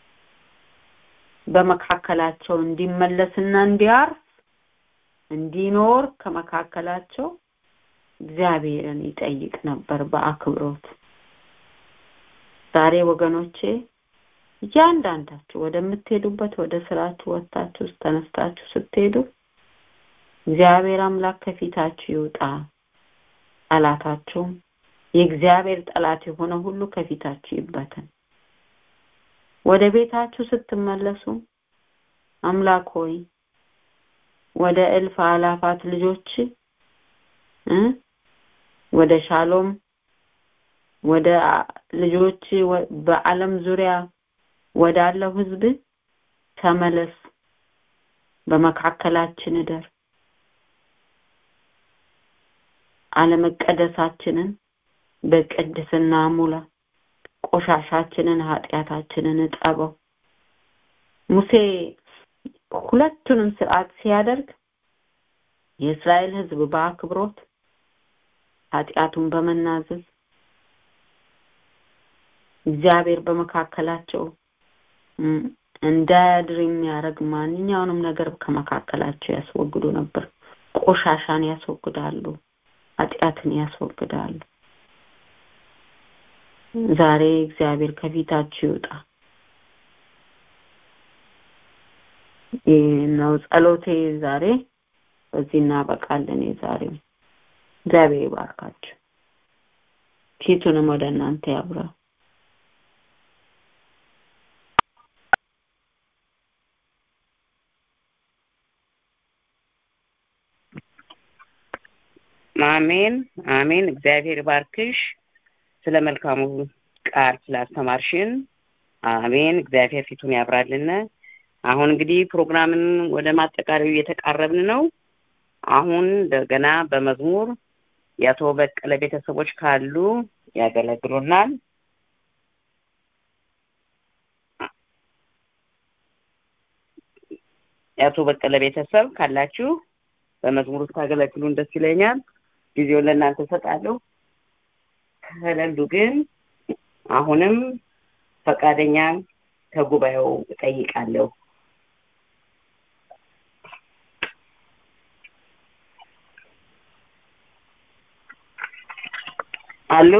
በመካከላቸው እንዲመለስና እንዲያርፍ እንዲኖር ከመካከላቸው እግዚአብሔርን ይጠይቅ ነበር በአክብሮት ዛሬ ወገኖቼ እያንዳንዳችሁ ወደምትሄዱበት ወደ ስራችሁ ወጥታችሁ ተነስታችሁ ስትሄዱ እግዚአብሔር አምላክ ከፊታችሁ ይውጣ ጠላታችሁም የእግዚአብሔር ጠላት የሆነ ሁሉ ከፊታችሁ ይበተን ወደ ቤታችሁ ስትመለሱ አምላክ ሆይ ወደ እልፍ አላፋት ልጆች እ ወደ ሻሎም ወደ ልጆች በአለም ዙሪያ ወዳለው ህዝብ ተመለስ በመካከላችን እደር አለመቀደሳችንን በቅድስና ሙላ ቆሻሻችንን ኃጢአታችንን እጠበው ሙሴ ሁለቱንም ስርዓት ሲያደርግ የእስራኤል ህዝብ በአክብሮት ኃጢአቱን በመናዘዝ እግዚአብሔር በመካከላቸው እንዳያድር የሚያደርግ ማንኛውንም ነገር ከመካከላቸው ያስወግዱ ነበር ቆሻሻን ያስወግዳሉ ኃጢአትን ያስወግዳሉ ዛሬ እግዚአብሔር ከፊታችሁ ይውጣ ይህ ነው ጸሎቴ ዛሬ በዚህ እናበቃለን የዛሬው እግዚአብሔር ይባርካችሁ ፊቱንም ወደ እናንተ ያብራ አሜን አሜን እግዚአብሔር ባርክሽ ስለ መልካሙ ቃል ስላስተማርሽን አሜን እግዚአብሔር ፊቱን ያብራልን አሁን እንግዲህ ፕሮግራምን ወደ ማጠቃለዩ እየተቃረብን ነው አሁን እንደገና በመዝሙር የአቶ በቀለ ቤተሰቦች ካሉ ያገለግሉናል የአቶ በቀለ ቤተሰብ ካላችሁ በመዝሙር ታገለግሉን ደስ ይለኛል ጊዜውን ለእናንተ እሰጣለሁ ከሌሉ ግን አሁንም ፈቃደኛ ከጉባኤው እጠይቃለሁ አሉ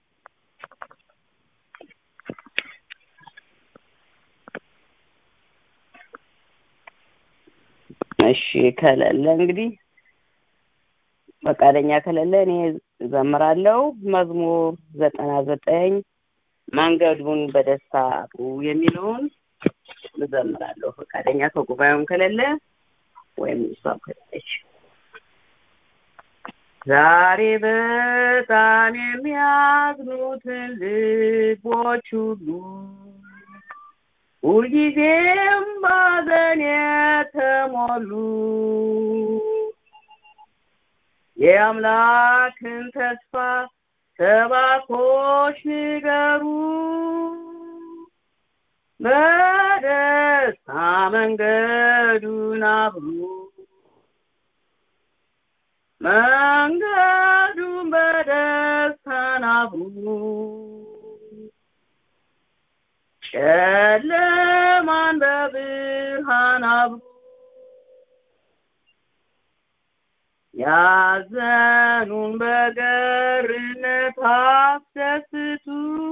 እሺ ከሌለ እንግዲህ ፈቃደኛ ከሌለ እኔ ዘምራለሁ መዝሙር ዘጠና ዘጠኝ መንገዱን በደስታ አቅሩ የሚለውን እዘምራለሁ ፈቃደኛ ከጉባኤውም ከሌለ ወይም እሷም ከሌለች ዛሬ በጣም የሚያዝኑትን ልቦች ሁሉ ሁልጊዜም ባዘን የተሞሉ የአምላክን ተስፋ ሰባኮች ንገሩ በደስታ መንገዱን አብሩ መንገዱን በደስታን አብሩ ጨለማን በብርሃን አብሩ ያዘኑን በገርነት አስደስቱ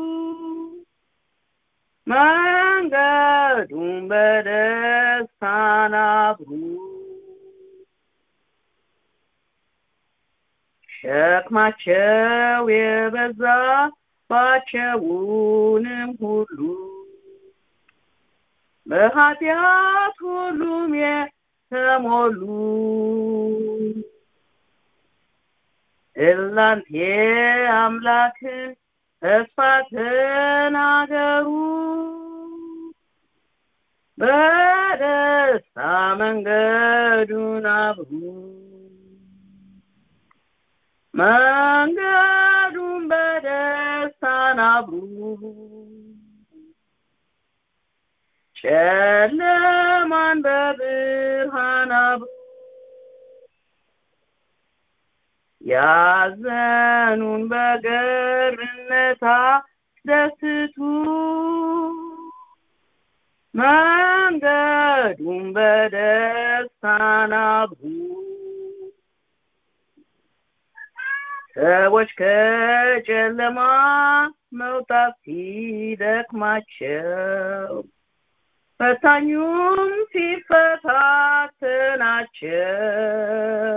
መንገዱን በደስታን አብሩ ሸክማቸው የበዛ ባቸውንም ሁሉ በኃጢአት ሁሉም የተሞሉ እናንተ አምላክን ተስፋ ተናገሩ በደስታ መንገዱን አብሩ መንገዱን በደስታን አብሩ ጨለማን በብርሃን አብሩ ያዘኑን በገርነታ ደስቱ መንገዱን በደስታን አብሩ ሰዎች ከጨለማ መውጣት ሲደክማቸው ፈታኙም ሲፈታተናቸው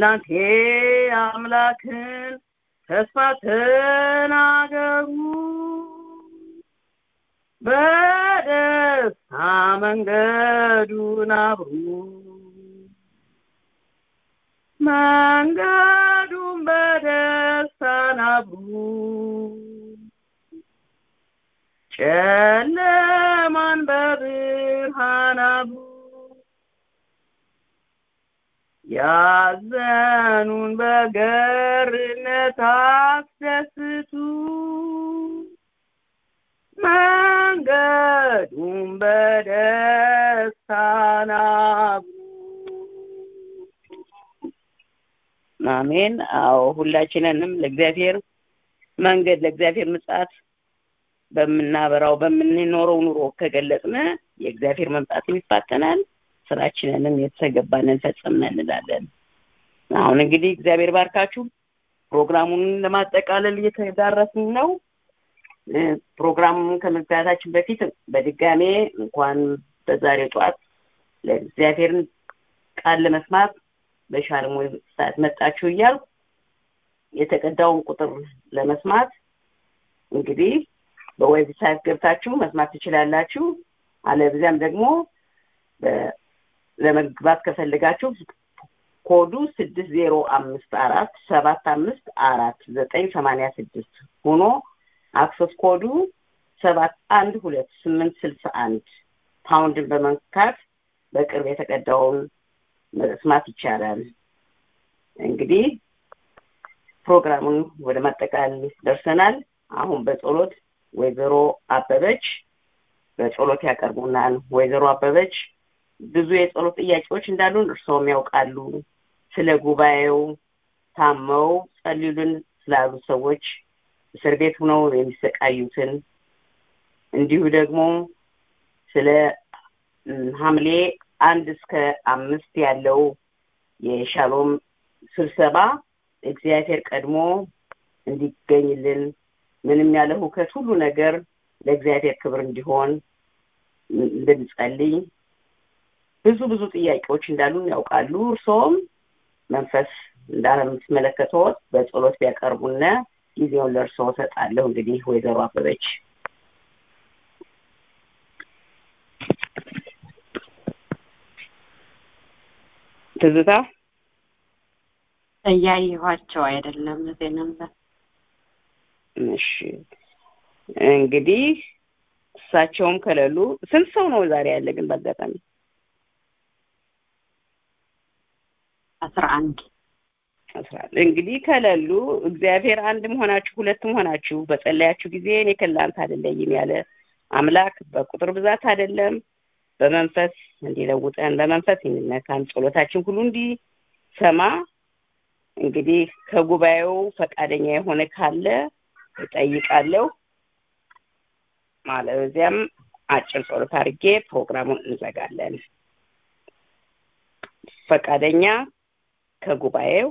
እናንቴ አምላክን ተስፋ ተናገሩ በደስታ መንገዱን አብሩ መንገዱን በደስታ ናብሩ ጨለማን በብርሃን አብሩ ያዘኑን በገርነት አስደስቱ መንገዱን በደስታ ናብሩ አሜን አዎ ሁላችንንም ለእግዚአብሔር መንገድ ለእግዚአብሔር ምጽአት በምናበራው በምንኖረው ኑሮ ከገለጽነ የእግዚአብሔር መምጣትም ይፋጠናል ስራችንንም የተገባንን ፈጽመን እንላለን አሁን እንግዲህ እግዚአብሔር ባርካችሁ ፕሮግራሙን ለማጠቃለል እየተዳረስን ነው ፕሮግራሙን ከመግባታችን በፊት በድጋሜ እንኳን በዛሬው ጠዋት ለእግዚአብሔርን ቃል ለመስማት በሻለሞ ሰዓት መጣችሁ እያል የተቀዳውን ቁጥር ለመስማት እንግዲህ በዌብሳይት ገብታችሁ መስማት ትችላላችሁ አለብዚያም ደግሞ ለመግባት ከፈልጋችሁ ኮዱ ስድስት ዜሮ አምስት አራት ሰባት አምስት አራት ዘጠኝ ሰማንያ ስድስት ሆኖ አክሰስ ኮዱ ሰባት አንድ ሁለት ስምንት ስልሳ አንድ ፓውንድን በመንካት በቅርብ የተቀዳውን መስማት ይቻላል እንግዲህ ፕሮግራሙን ወደ ማጠቃለል ደርሰናል አሁን በጸሎት ወይዘሮ አበበች በጸሎት ያቀርቡናል ወይዘሮ አበበች ብዙ የጸሎት ጥያቄዎች እንዳሉን እርስዎም ያውቃሉ ስለ ጉባኤው ታመው ጸልዩልን ስላሉ ሰዎች እስር ቤት ሆነው የሚሰቃዩትን እንዲሁ ደግሞ ስለ ሐምሌ አንድ እስከ አምስት ያለው የሻሎም ስብሰባ እግዚአብሔር ቀድሞ እንዲገኝልን ምንም ያለ ሁከት ሁሉ ነገር ለእግዚአብሔር ክብር እንዲሆን እንድንጸልይ ብዙ ብዙ ጥያቄዎች እንዳሉን ያውቃሉ እርስዎም መንፈስ እንዳለምትመለከተዎት በጸሎት ቢያቀርቡነ ጊዜውን ለእርስዎ ሰጣለሁ እንግዲህ ወይዘሮ አበበች ትዝታ እያየኋቸው አይደለም እዚህ ነበር እሺ እንግዲህ እሳቸውም ከሌሉ ስንት ሰው ነው ዛሬ ያለ ግን በአጋጣሚ አስራ አንድ አስራ አንድ እንግዲህ ከሌሉ እግዚአብሔር አንድ መሆናችሁ ሁለት መሆናችሁ በጸለያችሁ ጊዜ እኔ ከላንተ አይደለይም ያለ አምላክ በቁጥር ብዛት አይደለም በመንፈስ እንዲለውጠን በመንፈስ እንነካን ጸሎታችን ሁሉ እንዲሰማ እንግዲህ ከጉባኤው ፈቃደኛ የሆነ ካለ እጠይቃለሁ ማለዚያም አጭር ጸሎት አድርጌ ፕሮግራሙን እንዘጋለን ፈቃደኛ ከጉባኤው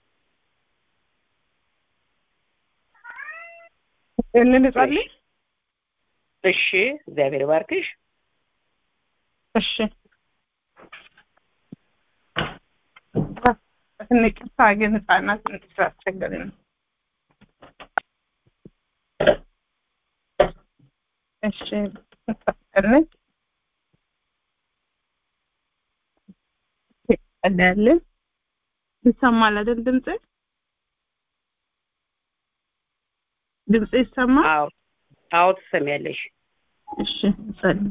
እንጸልይ እሺ እግዚአብሔር ባርክሽ እሺ እንቅርታ ግን ህጻናት ስላስቸገረ ነው እሺ እንቀጥል እንቀጥላለን ይሰማል አይደል ድምጽ ድምጽ ይሰማል አዎ አዎ ትሰሚያለሽ እሺ ጸልይ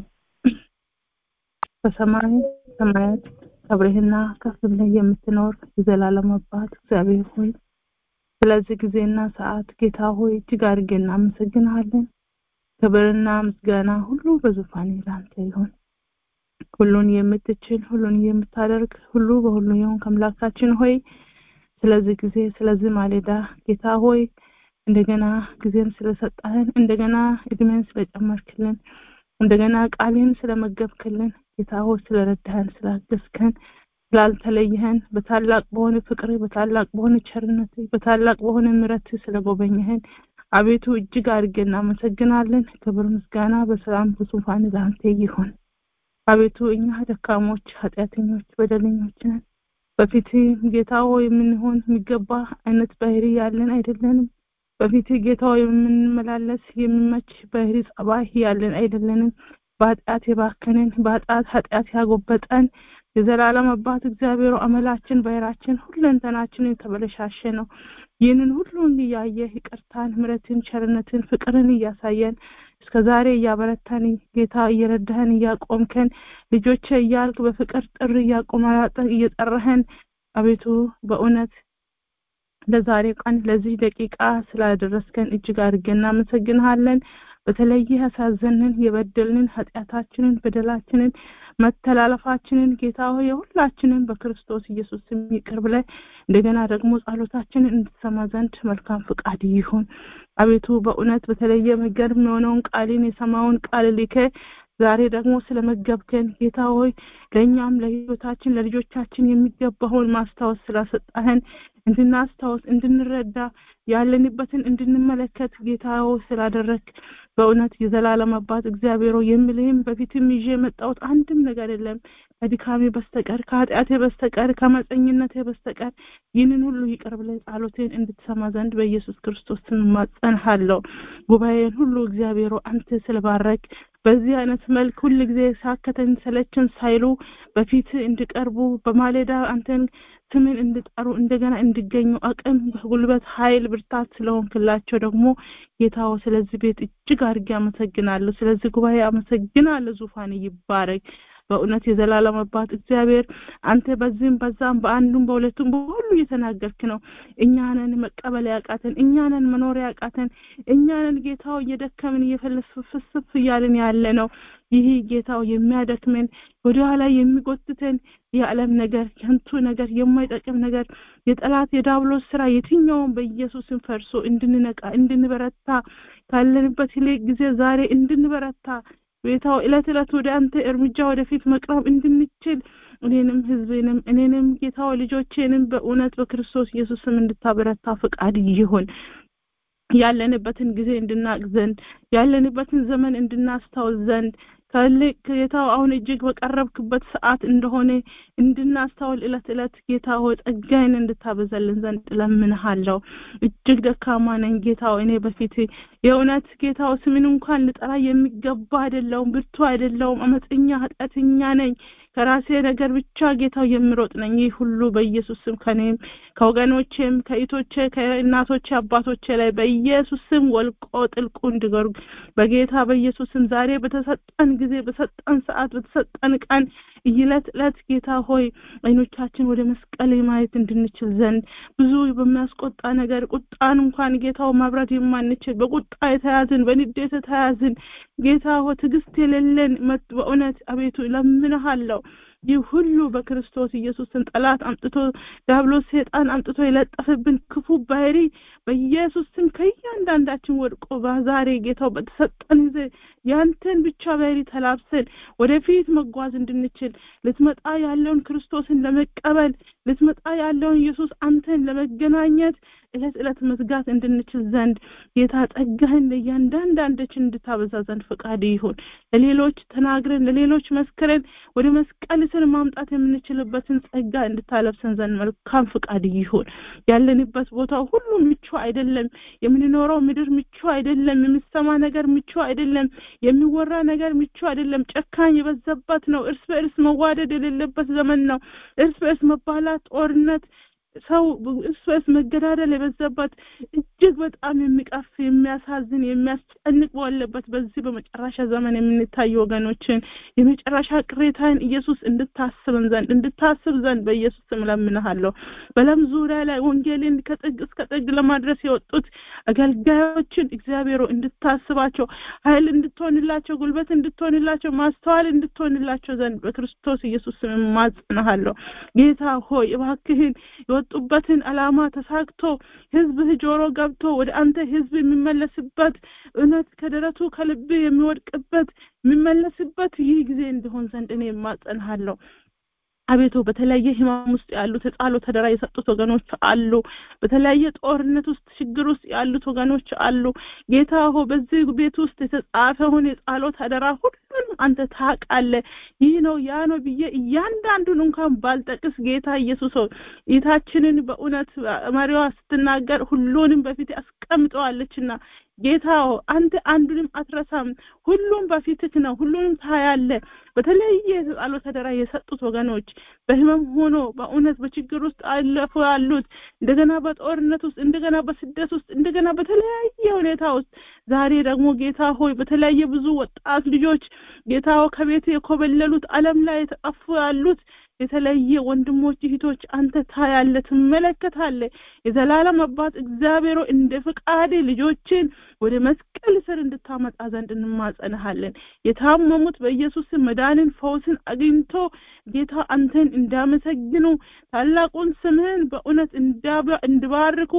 በሰማይ ሰማያት ከብሬህና ከፍ ብለህ የምትኖር የዘላለም አባት እግዚአብሔር ሆይ ስለዚህ ጊዜና ሰዓት ጌታ ሆይ እጅግ አድርጌ እናመሰግንሃለን ክብርና ምስጋና ሁሉ በዙፋን ላንተ ይሁን ሁሉን የምትችል ሁሉን የምታደርግ ሁሉ በሁሉ የሆን ከአምላካችን ሆይ ስለዚህ ጊዜ ስለዚህ ማሌዳ ጌታ ሆይ እንደገና ጊዜን ስለሰጠህን እንደገና እድሜን ስለጨመርክልን እንደገና ቃልን ስለመገብክልን ጌታ ሆይ ስለረዳህን ስላገዝከን ስላልተለየህን በታላቅ በሆነ ፍቅር በታላቅ በሆነ ቸርነት በታላቅ በሆነ ምረት ስለጎበኘህን አቤቱ እጅግ አድርጌ እናመሰግናለን ክብር ምስጋና በሰላም በዙፋን ለአንተ ይሁን አቤቱ እኛ ደካሞች ኃጢአተኞች በደለኞች ነን በፊት ጌታ ሆይ የምንሆን የሚገባ አይነት ባህሪ ያለን አይደለንም። በፊት ጌታ ሆይ የምንመላለስ የሚመች ባህሪ ጸባይ ያለን አይደለንም። በኃጢአት የባከንን በኃጢአት ኃጢአት ያጎበጠን የዘላለም አባት እግዚአብሔር አመላችን ባህራችን ሁለንተናችን የተበለሻሸ ነው። ይህንን ሁሉን እያየ ይቅርታን፣ ምሕረትን፣ ቸርነትን፣ ፍቅርን እያሳየን እስከ ዛሬ እያበረታን ጌታ እየረዳህን እያቆምከን ልጆቼ እያልክ በፍቅር ጥሪ እያቆማጠ እየጠራህን አቤቱ በእውነት ለዛሬ ቀን ለዚህ ደቂቃ ስላደረስከን እጅግ አድርገን እናመሰግንሃለን። በተለየ ያሳዘንን የበደልንን ኃጢአታችንን በደላችንን መተላለፋችንን ጌታ ሆይ የሁላችንን በክርስቶስ ኢየሱስ ስም ይቅር ብለህ እንደገና ደግሞ ጸሎታችንን እንድትሰማ ዘንድ መልካም ፍቃድ ይሁን። አቤቱ በእውነት በተለየ የሚገርም የሆነውን ቃልን የሰማውን ቃል ልከ ዛሬ ደግሞ ስለመገብከን ጌታ ሆይ ለእኛም ለህይወታችን ለልጆቻችን የሚገባውን ማስታወስ ስላሰጣህን እንድናስታወስ እንድንረዳ ያለንበትን እንድንመለከት ጌታ ሆይ ስላደረግ በእውነት የዘላለም አባት እግዚአብሔር ሆይ የምልህም በፊትም ይዤ የመጣሁት አንድም ነገር የለም ከድካሜ በስተቀር ከኃጢአቴ በስተቀር ከመፀኝነቴ በስተቀር ይህንን ሁሉ ይቅር ብለህ ጸሎቴን እንድትሰማ ዘንድ በኢየሱስ ክርስቶስ ስም እማጸንሃለሁ። ጉባኤን ሁሉ እግዚአብሔር ሆይ አንተ ስለባረክ በዚህ አይነት መልክ ሁል ጊዜ ሳከተን ሰለችን ሳይሉ በፊት እንዲቀርቡ በማለዳ አንተን ስምን እንድጠሩ እንደገና እንዲገኙ አቅም ጉልበት ኃይል ብርታት ስለሆንክላቸው ደግሞ ጌታው ስለዚህ ቤት እጅግ አድርጌ አመሰግናለሁ ስለዚህ ጉባኤ አመሰግናለሁ ዙፋን ይባረክ በእውነት የዘላለም አባት እግዚአብሔር አንተ በዚህም በዛም በአንዱም በሁለቱም በሁሉ እየተናገርክ ነው እኛንን መቀበል ያቃተን እኛንን መኖር ያቃተን እኛንን ጌታው እየደከምን እየፈለስፍስፍ እያልን ያለ ነው ይህ ጌታው የሚያደክመን ወደኋላ የሚጎትተን የዓለም ነገር ከንቱ ነገር የማይጠቅም ነገር የጠላት የዳብሎስ ስራ የትኛውን በኢየሱስን ፈርሶ እንድንነቃ እንድንበረታ ካለንበት ይልቅ ጊዜ ዛሬ እንድንበረታ ጌታው እለት እለት ወደ አንተ እርምጃ ወደፊት መቅረብ እንድንችል እኔንም ህዝቤንም እኔንም ጌታው ልጆቼንም በእውነት በክርስቶስ ኢየሱስም እንድታበረታ ፈቃድ ይሁን ያለንበትን ጊዜ እንድናቅ ዘንድ ያለንበትን ዘመን እንድናስታውስ ዘንድ ከልክ ጌታው አሁን እጅግ በቀረብክበት ሰዓት እንደሆነ እንድናስተውል እለት እለት ጌታ ሆይ ጸጋይን እንድታበዛልን ዘንድ እለምንሃለሁ እጅግ ደካማ ነኝ ጌታው እኔ በፊት የእውነት ጌታው ስምን እንኳን ልጠራ የሚገባ አይደለውም ብርቱ አይደለውም አመፀኛ ኃጢአተኛ ነኝ ከራሴ ነገር ብቻ ጌታው የምሮጥ ነኝ ይህ ሁሉ በኢየሱስ ስም ከኔም ከወገኖቼም ከኢቶቼ ከእናቶቼ አባቶቼ ላይ በኢየሱስ ስም ወልቆ ጥልቁ እንዲገርግ በጌታ በኢየሱስ ስም ዛሬ በተሰጠን ጊዜ በሰጠን ሰዓት በተሰጠን ቀን እለት እለት ጌታ ሆይ አይኖቻችን ወደ መስቀል ማየት እንድንችል ዘንድ ብዙ በሚያስቆጣ ነገር ቁጣን እንኳን ጌታው ማብራት የማንችል በቁጣ የተያዝን በንዴት የተያዝን ጌታ ሆይ ትዕግስት የሌለን በእውነት አቤቱ ለምንሃለሁ ይህ ሁሉ በክርስቶስ ኢየሱስን ጠላት አምጥቶ ዲያብሎስ ሰይጣን አምጥቶ የለጠፈብን ክፉ ባህሪ በኢየሱስ ስም ከእያንዳንዳችን ወድቆ በዛሬ ጌታው በተሰጠን ጊዜ ያንተን ብቻ ባህሪ ተላብሰን ወደፊት መጓዝ እንድንችል ልትመጣ ያለውን ክርስቶስን ለመቀበል ልትመጣ ያለውን ኢየሱስ አንተን ለመገናኘት እለት እለት መዝጋት እንድንችል ዘንድ ጌታ ጸጋህን ለእያንዳንዳችን እንድታበዛ ዘንድ ፈቃድ ይሁን ለሌሎች ተናግረን ለሌሎች መስክረን ወደ መስቀል ስር ማምጣት የምንችልበትን ጸጋ እንድታለብሰን ዘንድ መልካም ፍቃድ ይሁን ያለንበት ቦታ ሁሉ ምቹ አይደለም የምንኖረው ምድር ምቹ አይደለም የምሰማ ነገር ምቹ አይደለም የሚወራ ነገር ምቹ አይደለም ጨካኝ የበዛበት ነው እርስ በእርስ መዋደድ የሌለበት ዘመን ነው እርስ በእርስ መባላት ጦርነት ሰው እርስ በርስ መገዳደል የበዛበት እጅግ በጣም የሚቀፍ የሚያሳዝን የሚያስጨንቅ ባለበት በዚህ በመጨረሻ ዘመን የምንታይ ወገኖችን የመጨረሻ ቅሬታን ኢየሱስ እንድታስብን ዘንድ እንድታስብ ዘንድ በኢየሱስ ስም ለምንሃለሁ በለም ዙሪያ ላይ ወንጌልን ከጥግ እስከ ጥግ ለማድረስ የወጡት አገልጋዮችን እግዚአብሔሮ እንድታስባቸው ኃይል እንድትሆንላቸው ጉልበት እንድትሆንላቸው ማስተዋል እንድትሆንላቸው ዘንድ በክርስቶስ ኢየሱስ ስም ማጽናሃለሁ ጌታ ሆይ እባክህን የወጡበትን አላማ ተሳክቶ ህዝብህ ጆሮ ገብቶ ወደ አንተ ህዝብ የሚመለስበት እውነት ከደረቱ ከልብ የሚወድቅበት የሚመለስበት ይህ ጊዜ እንዲሆን ዘንድ እኔ የማጸንሃለሁ አቤቱ በተለያየ ህማም ውስጥ ያሉት የጸሎት አደራ የሰጡት ወገኖች አሉ። በተለያየ ጦርነት ውስጥ ችግር ውስጥ ያሉት ወገኖች አሉ። ጌታ ሆይ በዚህ ቤት ውስጥ የተጻፈውን የጸሎት አደራ ሁሉንም አንተ ታውቃለህ። ይህ ነው ያ ነው ብዬ እያንዳንዱን እንኳን ባልጠቅስ ጌታ ኢየሱስ ሆይ ጌታችንን በእውነት መሪዋ ስትናገር ሁሉንም በፊት አስቀምጠዋለችና ጌታ አንተ አንዱንም አትረሳም። ሁሉም በፊትህ ነው። ሁሉንም ታያለህ። በተለያየ የጸሎት አደራ የሰጡት ወገኖች በህመም ሆኖ በእውነት በችግር ውስጥ አለፉ ያሉት እንደገና በጦርነት ውስጥ እንደገና በስደት ውስጥ እንደገና በተለያየ ሁኔታ ውስጥ ዛሬ ደግሞ ጌታ ሆይ በተለያየ ብዙ ወጣት ልጆች ጌታ ከቤት የኮበለሉት ዓለም ላይ የተጠፉ ያሉት የተለየ ወንድሞች እህቶች አንተ ታያለህ፣ ትመለከታለህ። የዘላለም አባት እግዚአብሔር እንደ ፍቃድ ልጆችን ወደ መስቀል ስር እንድታመጣ ዘንድ እንማጸንሃለን። የታመሙት በኢየሱስ መዳንን ፈውስን አግኝቶ ጌታ አንተን እንዳመሰግኑ ታላቁን ስምህን በእውነት እንዲባርኩ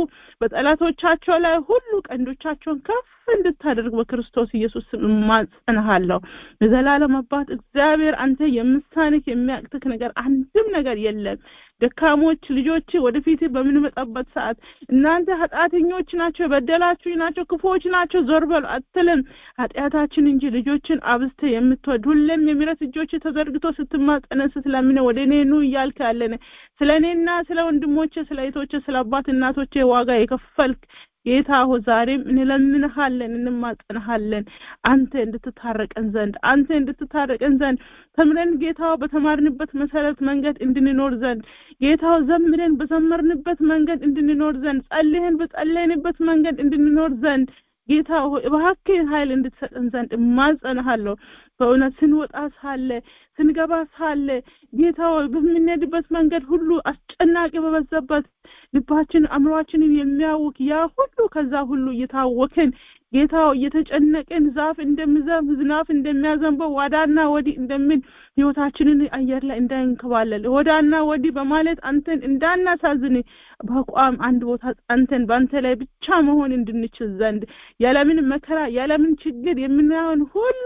በጠላቶቻቸው ላይ ሁሉ ቀንዶቻቸውን ከፍ እንድታደርግ በክርስቶስ ኢየሱስ ስም እማጸንሃለሁ። የዘላለም አባት እግዚአብሔር አንተ የምሳንህ የሚያቅትህ ነገር አንድም ነገር የለም። ደካሞች ልጆች ወደፊት በምንመጣበት ሰዓት እናንተ ኃጢአተኞች ናቸው፣ የበደላችሁ ናቸው፣ ክፉዎች ናቸው ዞር በሉ አትልም። ኃጢአታችን እንጂ ልጆችን አብዝተ የምትወድ ሁሌም የምሕረት እጆች ተዘርግቶ ስትማጸነን ስትለምነ ወደ እኔ ኑ እያልክ ያለን ስለ እኔና ስለ ወንድሞቼ ስለ እህቶቼ ስለ አባት እናቶቼ ዋጋ የከፈልክ ጌታ ሆ ዛሬም እንለምንሃለን እንማጸንሃለን አንተ እንድትታረቀን ዘንድ አንተ እንድትታረቀን ዘንድ ተምረን ጌታው በተማርንበት መሰረት መንገድ እንድንኖር ዘንድ ጌታው ዘምረን በዘመርንበት መንገድ እንድንኖር ዘንድ ጸልየን በጸለይንበት መንገድ እንድንኖር ዘንድ ጌታ ሆይ እባክህን ኃይል እንድትሰጠን ዘንድ እማጸንሃለሁ። በእውነት ስንወጣ ሳለ ስንገባ ሳለ ጌታ ሆይ በምንሄድበት መንገድ ሁሉ አስጨናቂ በበዛበት ልባችን አእምሯችንን የሚያውክ ያ ሁሉ ከዛ ሁሉ እየታወክን ጌታ እየተጨነቅን ዛፍ እንደሚዘንብ ዝናብ እንደሚያዘንበው ወዳና ወዲህ እንደምን ህይወታችንን አየር ላይ እንዳይንከባለል ወዳና ወዲህ በማለት አንተን እንዳናሳዝን በአቋም አንድ ቦታ ጸንተን በአንተ ላይ ብቻ መሆን እንድንችል ዘንድ ያለምን መከራ ያለምን ችግር የምናየውን ሁሉ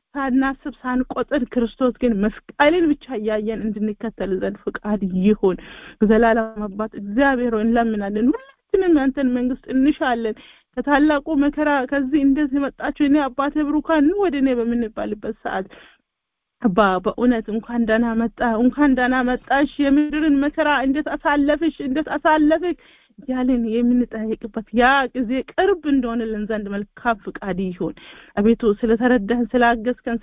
ሳናስብ ሳንቆጥር ክርስቶስ ግን መስቀልን ብቻ እያየን እንድንከተል ዘንድ ፍቃድ ይሁን። ዘላለም አባት እግዚአብሔር ሆይ እንለምናለን። ሁላችንም ያንተን መንግስት እንሻለን። ከታላቁ መከራ ከዚህ እንደዚህ መጣችሁ እኔ አባቴ ብሩካን ኑ ወደ እኔ በምንባልበት ሰዓት አባ በእውነት እንኳን ደህና መጣ እንኳን ደህና መጣሽ የምድርን መከራ እንዴት አሳለፍሽ እንዴት አሳለፍክ ያልን የምንጠይቅበት ያ ጊዜ ቅርብ እንደሆነልን ዘንድ መልካም ፍቃድ ይሁን። አቤቱ ስለተረዳህን፣ ስላገዝከን፣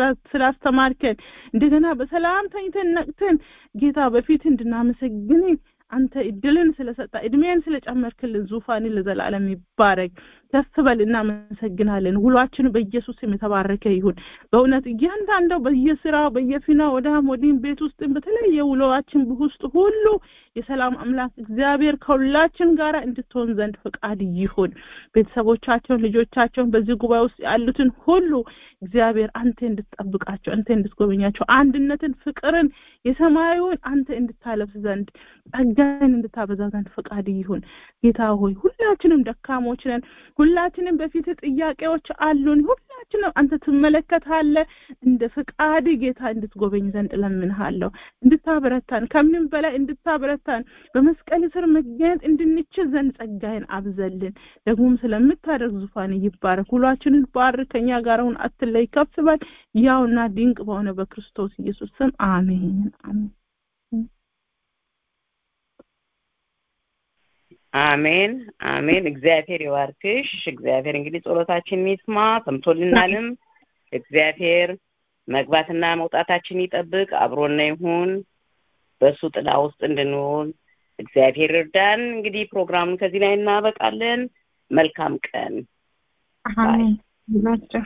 ስላስተማርከን እንደገና በሰላም ተኝተን ነቅተን ጌታ በፊት እንድናመሰግን አንተ እድልን ስለሰጣ እድሜን ስለጨመርክልን ዙፋንን ለዘላለም ይባረክ። ከፍ በል እናመሰግናለን። ውሏችን በኢየሱስ ስም የተባረከ ይሁን። በእውነት እያንዳንዱ በየስራው በየፊናው ወዳም ወዲህም ቤት ውስጥም በተለያየ ውሎዋችን ውስጥ ሁሉ የሰላም አምላክ እግዚአብሔር ከሁላችን ጋር እንድትሆን ዘንድ ፈቃድ ይሁን። ቤተሰቦቻቸውን፣ ልጆቻቸውን በዚህ ጉባኤ ውስጥ ያሉትን ሁሉ እግዚአብሔር አንተ እንድትጠብቃቸው፣ አንተ እንድትጎበኛቸው፣ አንድነትን፣ ፍቅርን፣ የሰማዩን አንተ እንድታለብስ ዘንድ ጸጋን እንድታበዛ ዘንድ ፈቃድ ይሁን። ጌታ ሆይ ሁላችንም ደካሞች ነን። ሁላችንም በፊት ጥያቄዎች አሉን። ሁላችንም አንተ ትመለከታለህ። እንደ ፈቃድ ጌታ እንድትጎበኝ ዘንድ እለምንሃለሁ። እንድታበረታን፣ ከምንም በላይ እንድታበረታን፣ በመስቀል ስር መገኘት እንድንችል ዘንድ ጸጋይን አብዘልን። ደግሞም ስለምታደርግ ዙፋን ይባረክ። ሁላችንን ባርክ። ከኛ ጋር አሁን አትለይ፣ ከፍ በል። ያውና ድንቅ በሆነ በክርስቶስ ኢየሱስ ስም አሜን አሜን። አሜን አሜን። እግዚአብሔር ይባርክሽ። እግዚአብሔር እንግዲህ ጸሎታችንን ይስማ፣ ሰምቶልናልም። እግዚአብሔር መግባትና መውጣታችን ይጠብቅ፣ አብሮና ይሁን። በእሱ ጥላ ውስጥ እንድንሆን እግዚአብሔር ይርዳን። እንግዲህ ፕሮግራሙን ከዚህ ላይ እናበቃለን። መልካም ቀን። አሜን።